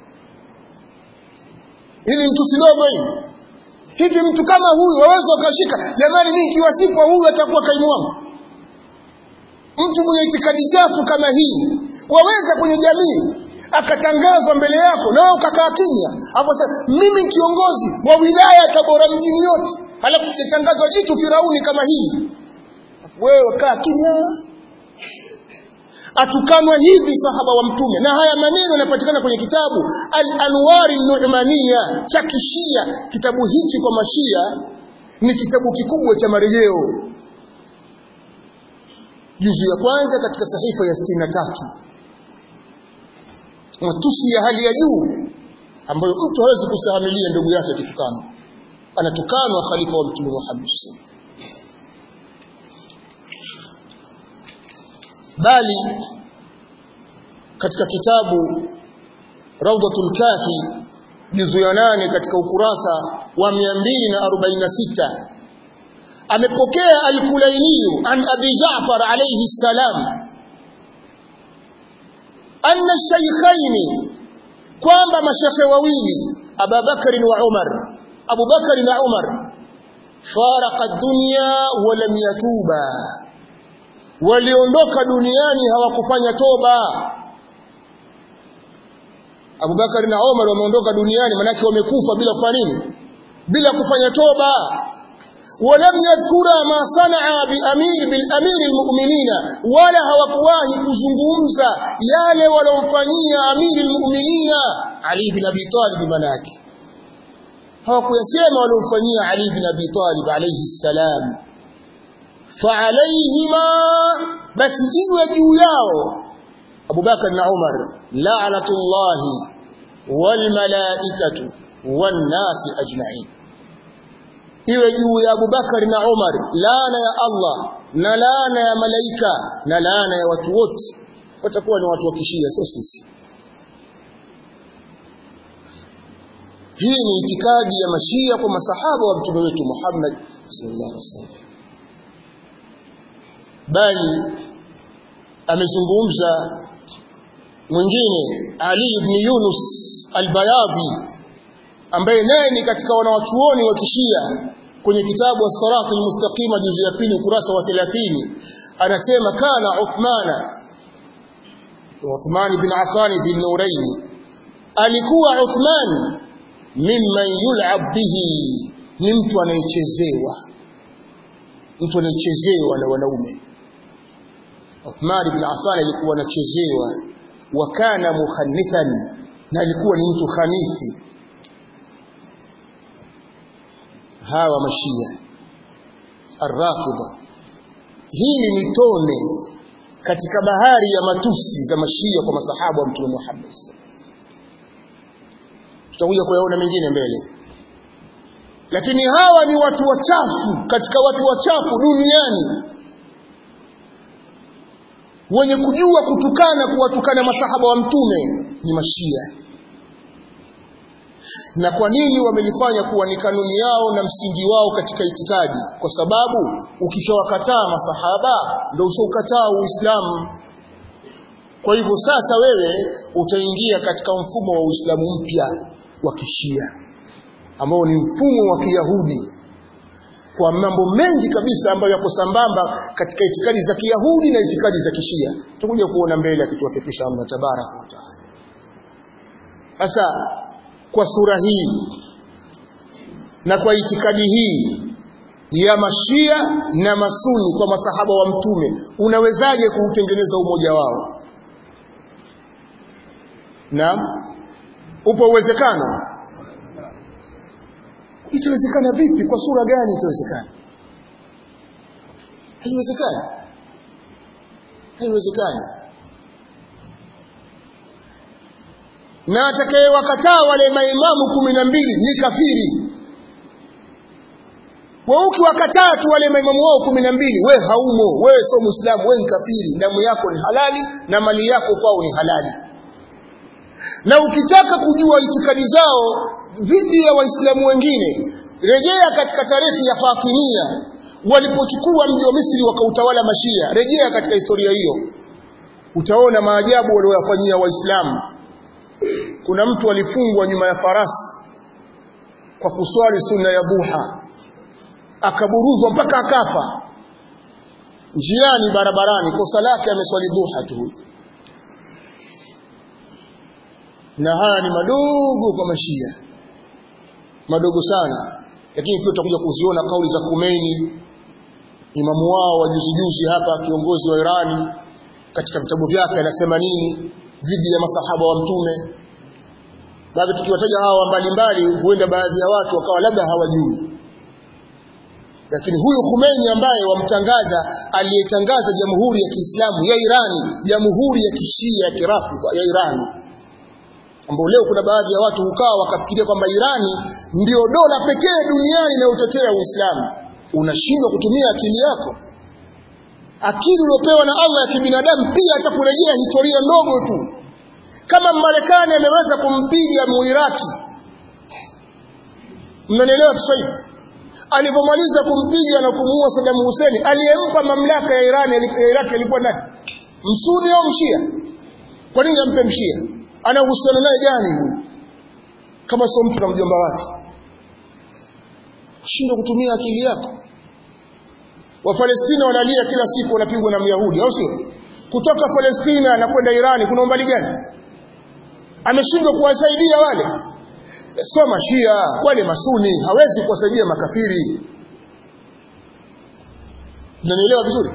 ili mtu sidogo hivi hivi mtu kama huyu waweza ukashika jamani mimi kiwa sipo huyu atakuwa kaimu wangu mtu mwenye itikadi chafu kama hii waweza kwenye jamii akatangazwa mbele yako na wewe ukakaa kimya hapo sasa mimi kiongozi wa wilaya Tabora mjini yote halafu kitangazwa jitu Firauni kama hili wewe kaa kimya atukanwa hivi sahaba wa mtume na haya maneno yanapatikana kwenye kitabu al-anwar an-nu'maniya cha kishia kitabu hichi kwa mashia ni kitabu kikubwa cha marejeo juzu ya kwanza katika sahifa ya 63 matusi ya hali ya juu ambayo mtu hawezi kustahimilia ndugu yake akitukana anatukanwa khalifa wa mtume Muhammad bali katika kitabu Rawdatul Kafi juzu ya nane katika ukurasa wa 246 amepokea al-Kulaini an Abi Ja'far alayhi salam anna shaykhaini kwamba mashekhe wawili Abu Bakar wa Umar Abu Bakar na Umar faraqa ad-dunya wa lam yatuba waliondoka duniani hawakufanya toba Abu Bakar na Umar wameondoka duniani manake wamekufa bila kufanya nini bila kufanya toba ولم يذكر ما صنع بأمير بالأمير المؤمنين ولا hawakuwahi kuzungumza yale walomfanyia amiri almu'minina Ali bin Abi Talib manake hawakuyasema walomfanyia Ali bin Abi Talib alayhi salam فعليهما بس iwe juu yao Abu Bakar na Umar la'natullah wal malaikatu wan nas ajma'in iwe juu ya Abu Bakar na Umar laana ya Allah na laana ya malaika na laana ya watu wote watakuwa ni watu wa kishia sio sisi hii ni itikadi ya mashia kwa masahaba wa mtume wetu Muhammad sallallahu alaihi wasallam bali amezungumza mwingine Ali ibn Yunus al-Bayadhi ambaye naye ni katika wanawachuoni wa kishia kwenye kitabu as-Sirat al-Mustaqima juzu ya pili ukurasa wa 30 anasema kana Uthmana Uthman ibn Affan bin Nurayn alikuwa Uthman mimman yul'ab bihi ni mtu anayechezewa mtu anayechezewa na wanaume Uthman ibn Affan alikuwa anachezewa wa kana mukhannithan na alikuwa ni mtu khanithi hawa mashia arrafida hili ni tone katika bahari ya matusi za mashia kwa masahaba wa mtume Muhammad tutakuja kuyaona mengine mbele lakini hawa ni watu wachafu katika watu wachafu duniani wenye kujua kutukana kuwatukana masahaba wa mtume ni mashia na kwa nini wamelifanya kuwa ni kanuni yao na msingi wao katika itikadi kwa sababu ukishawakataa masahaba ndio ushaukataa uislamu kwa hivyo sasa wewe utaingia katika mfumo wa uislamu mpya wa kishia ambao ni mfumo wa kiyahudi kwa mambo mengi kabisa ambayo yako sambamba katika itikadi za kiyahudi na itikadi za kishia tutakuja kuona mbele akituwafikisha Allah tabaraka wa taala sasa kwa sura hii na kwa itikadi hii ya mashia na masuni kwa masahaba wa mtume unawezaje kuutengeneza umoja wao na upo uwezekano itawezekana vipi kwa sura gani itawezekana haiwezekani haiwezekani na atakayewakataa wale maimamu kumi na mbili ni kafiri wa ukiwakataa tu wale maimamu wao kumi na mbili we haumo wewe sio muislamu we ni kafiri damu yako ni halali na mali yako kwao ni halali na ukitaka kujua itikadi zao dhidi ya waislamu wengine rejea katika tarehe ya Fatimia walipochukua mji wa Misri wakautawala mashia rejea katika historia hiyo utaona maajabu waliyofanyia waislamu kuna mtu alifungwa nyuma ya farasi kwa kuswali sunna ya duha akaburuzwa mpaka akafa njiani barabarani kosa lake ameswali duha tu na haya ni madogo kwa mashia madogo sana lakini pia tutakuja kuziona kauli za Khomeini imamu wao wa juzi juzi hapa kiongozi wa Irani katika vitabu vyake anasema nini dhidi ya masahaba wa mtume baadhi tukiwataja hawa mbalimbali huenda baadhi ya watu wakawa labda hawajui lakini huyu Khomeini ambaye wamtangaza aliyetangaza jamhuri ya Kiislamu ya Irani jamhuri ya kishia ya kirafidha ya Irani ambao leo kuna baadhi ya watu hukaa wakafikiria kwamba Irani ndio dola pekee duniani inayotetea Uislamu unashindwa kutumia akili yako akili uliopewa na Allah ya kibinadamu pia atakurejea historia ndogo tu kama Marekani ameweza kumpiga Muiraki mnanielewa Kiswahili alipomaliza kumpiga na kumuua Saddam Hussein aliyempa mamlaka ya Iran ya Iraq alikuwa nani msuni au mshia kwa nini ampe mshia ana uhusiano naye gani huyu kama sio mtu na mjomba wake shindwa kutumia akili yako Wafalestina wanalia kila siku wanapigwa na Myahudi au sio kutoka Palestina na kwenda Irani kuna umbali gani ameshindwa kuwasaidia wale sio mashia wale masuni hawezi kuwasaidia makafiri unanielewa vizuri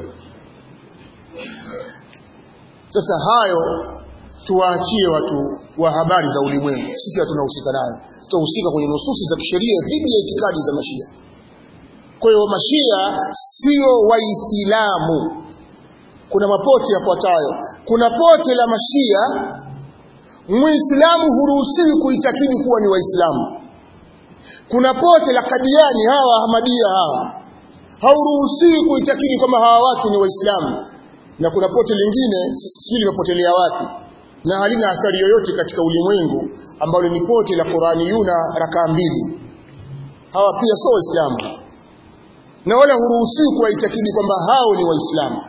sasa hayo tuwaachie watu wa habari za ulimwengu sisi hatunahusika nayo tutahusika kwenye nususi za kisheria dhidi ya itikadi za mashia kwa hiyo mashia sio waislamu kuna mapote yafuatayo kuna pote la mashia muislamu huruhusiwi kuitakidi kuwa ni waislamu kuna pote la kadiani hawa ahmadia hawa hauruhusiwi kuitakidi kwamba hawa watu ni waislamu na kuna pote lingine sijui limepotelea wapi na halina athari yoyote katika ulimwengu ambalo ni pote la Qurani yuna rakaa mbili hawa pia sio waislamu na wala huruhusiwi kuwaitakidi kwamba hao ni waislamu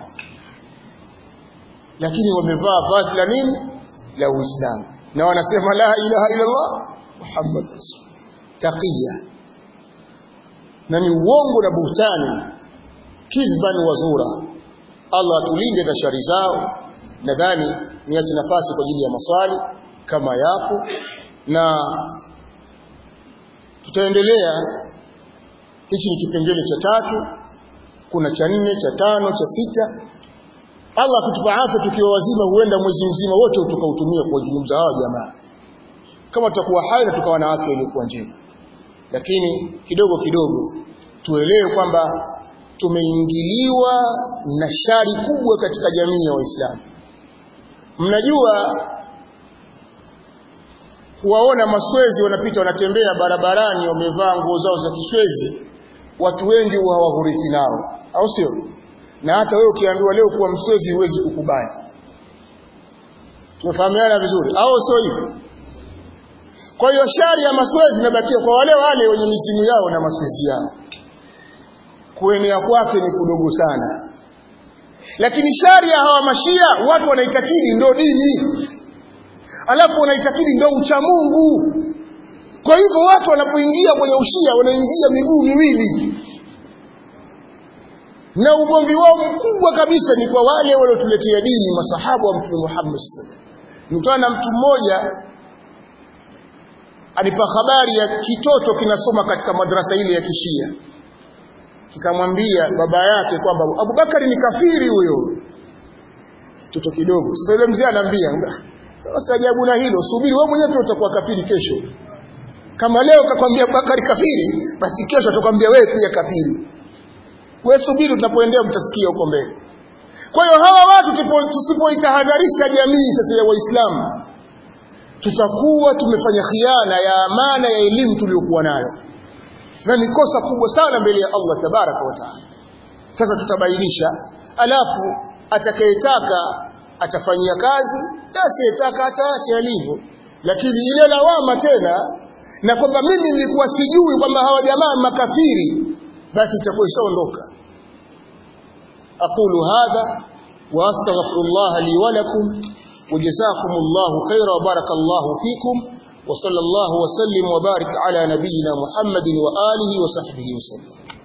lakini wamevaa vazi la nini la uislamu na wanasema la ilaha illa Allah Muhammad rasul taqiya na ni uongo na buhtani kidhban wazura Allah atulinde na shari zao nadhani niache nafasi kwa ajili ya maswali kama yapo na tutaendelea hichi ni kipengele cha tatu kuna cha nne cha tano cha sita Allah akitupa afya tukiwa wazima huenda mwezi mzima wote tukautumia kuwazungumza hao jamaa kama tutakuwa hai na tukawa na afya iliyokuwa njema lakini kidogo kidogo tuelewe kwamba tumeingiliwa na shari kubwa katika jamii ya Waislamu mnajua kuwaona maswezi wanapita wanatembea barabarani wamevaa nguo zao za kiswezi watu wengi huwa hawahuriki nao au sio na hata wewe ukiambiwa leo kuwa mswezi huwezi kukubali tumefahamiana vizuri au sio hivyo kwa hiyo shari ya maswezi inabakia kwa wale wale wenye misimu yao na maswezi yao kuenea kwake ni kudogo sana lakini shari ya hawa mashia watu wanaitakidi ndo dini alafu wanaitakidi ndo ucha Mungu kwa hivyo watu wanapoingia kwenye ushia wanaingia miguu miwili na ugomvi wao mkubwa kabisa ni kwa wale waliotuletea dini masahabu wa Mtume Muhammad sallallahu alaihi wasallam na mtu mmoja alipa habari ya kitoto kinasoma katika madrasa ile ya kishia kikamwambia baba yake kwamba Abubakari ni kafiri huyo mtoto kidogo sasa yule mzee anaambia sasa ajabu na hilo subiri wewe mwenyewe utakuwa kafiri kesho kama leo kakwambia Abubakari kafiri basi kesho atakwambia wewe pia kafiri wewe subiri tunapoendea mtasikia huko mbele kwa hiyo hawa watu tusipoitahadharisha jamii sasa ya waislamu tutakuwa tumefanya khiana ya amana ya elimu tuliyokuwa nayo na ni kosa kubwa sana mbele ya Allah tabaraka wa taala sasa tutabainisha alafu atakayetaka atafanyia kazi na asiyetaka ataache alivyo lakini ile lawama tena na kwamba mimi nilikuwa sijui kwamba hawa jamaa makafiri basi itakuwa ishaondoka aqulu hadha wa astaghfirullah li wa lakum وجزاكم الله خيرا وبارك الله فيكم وصلى الله وسلم وبارك على نبينا محمد وآله وصحبه وسلم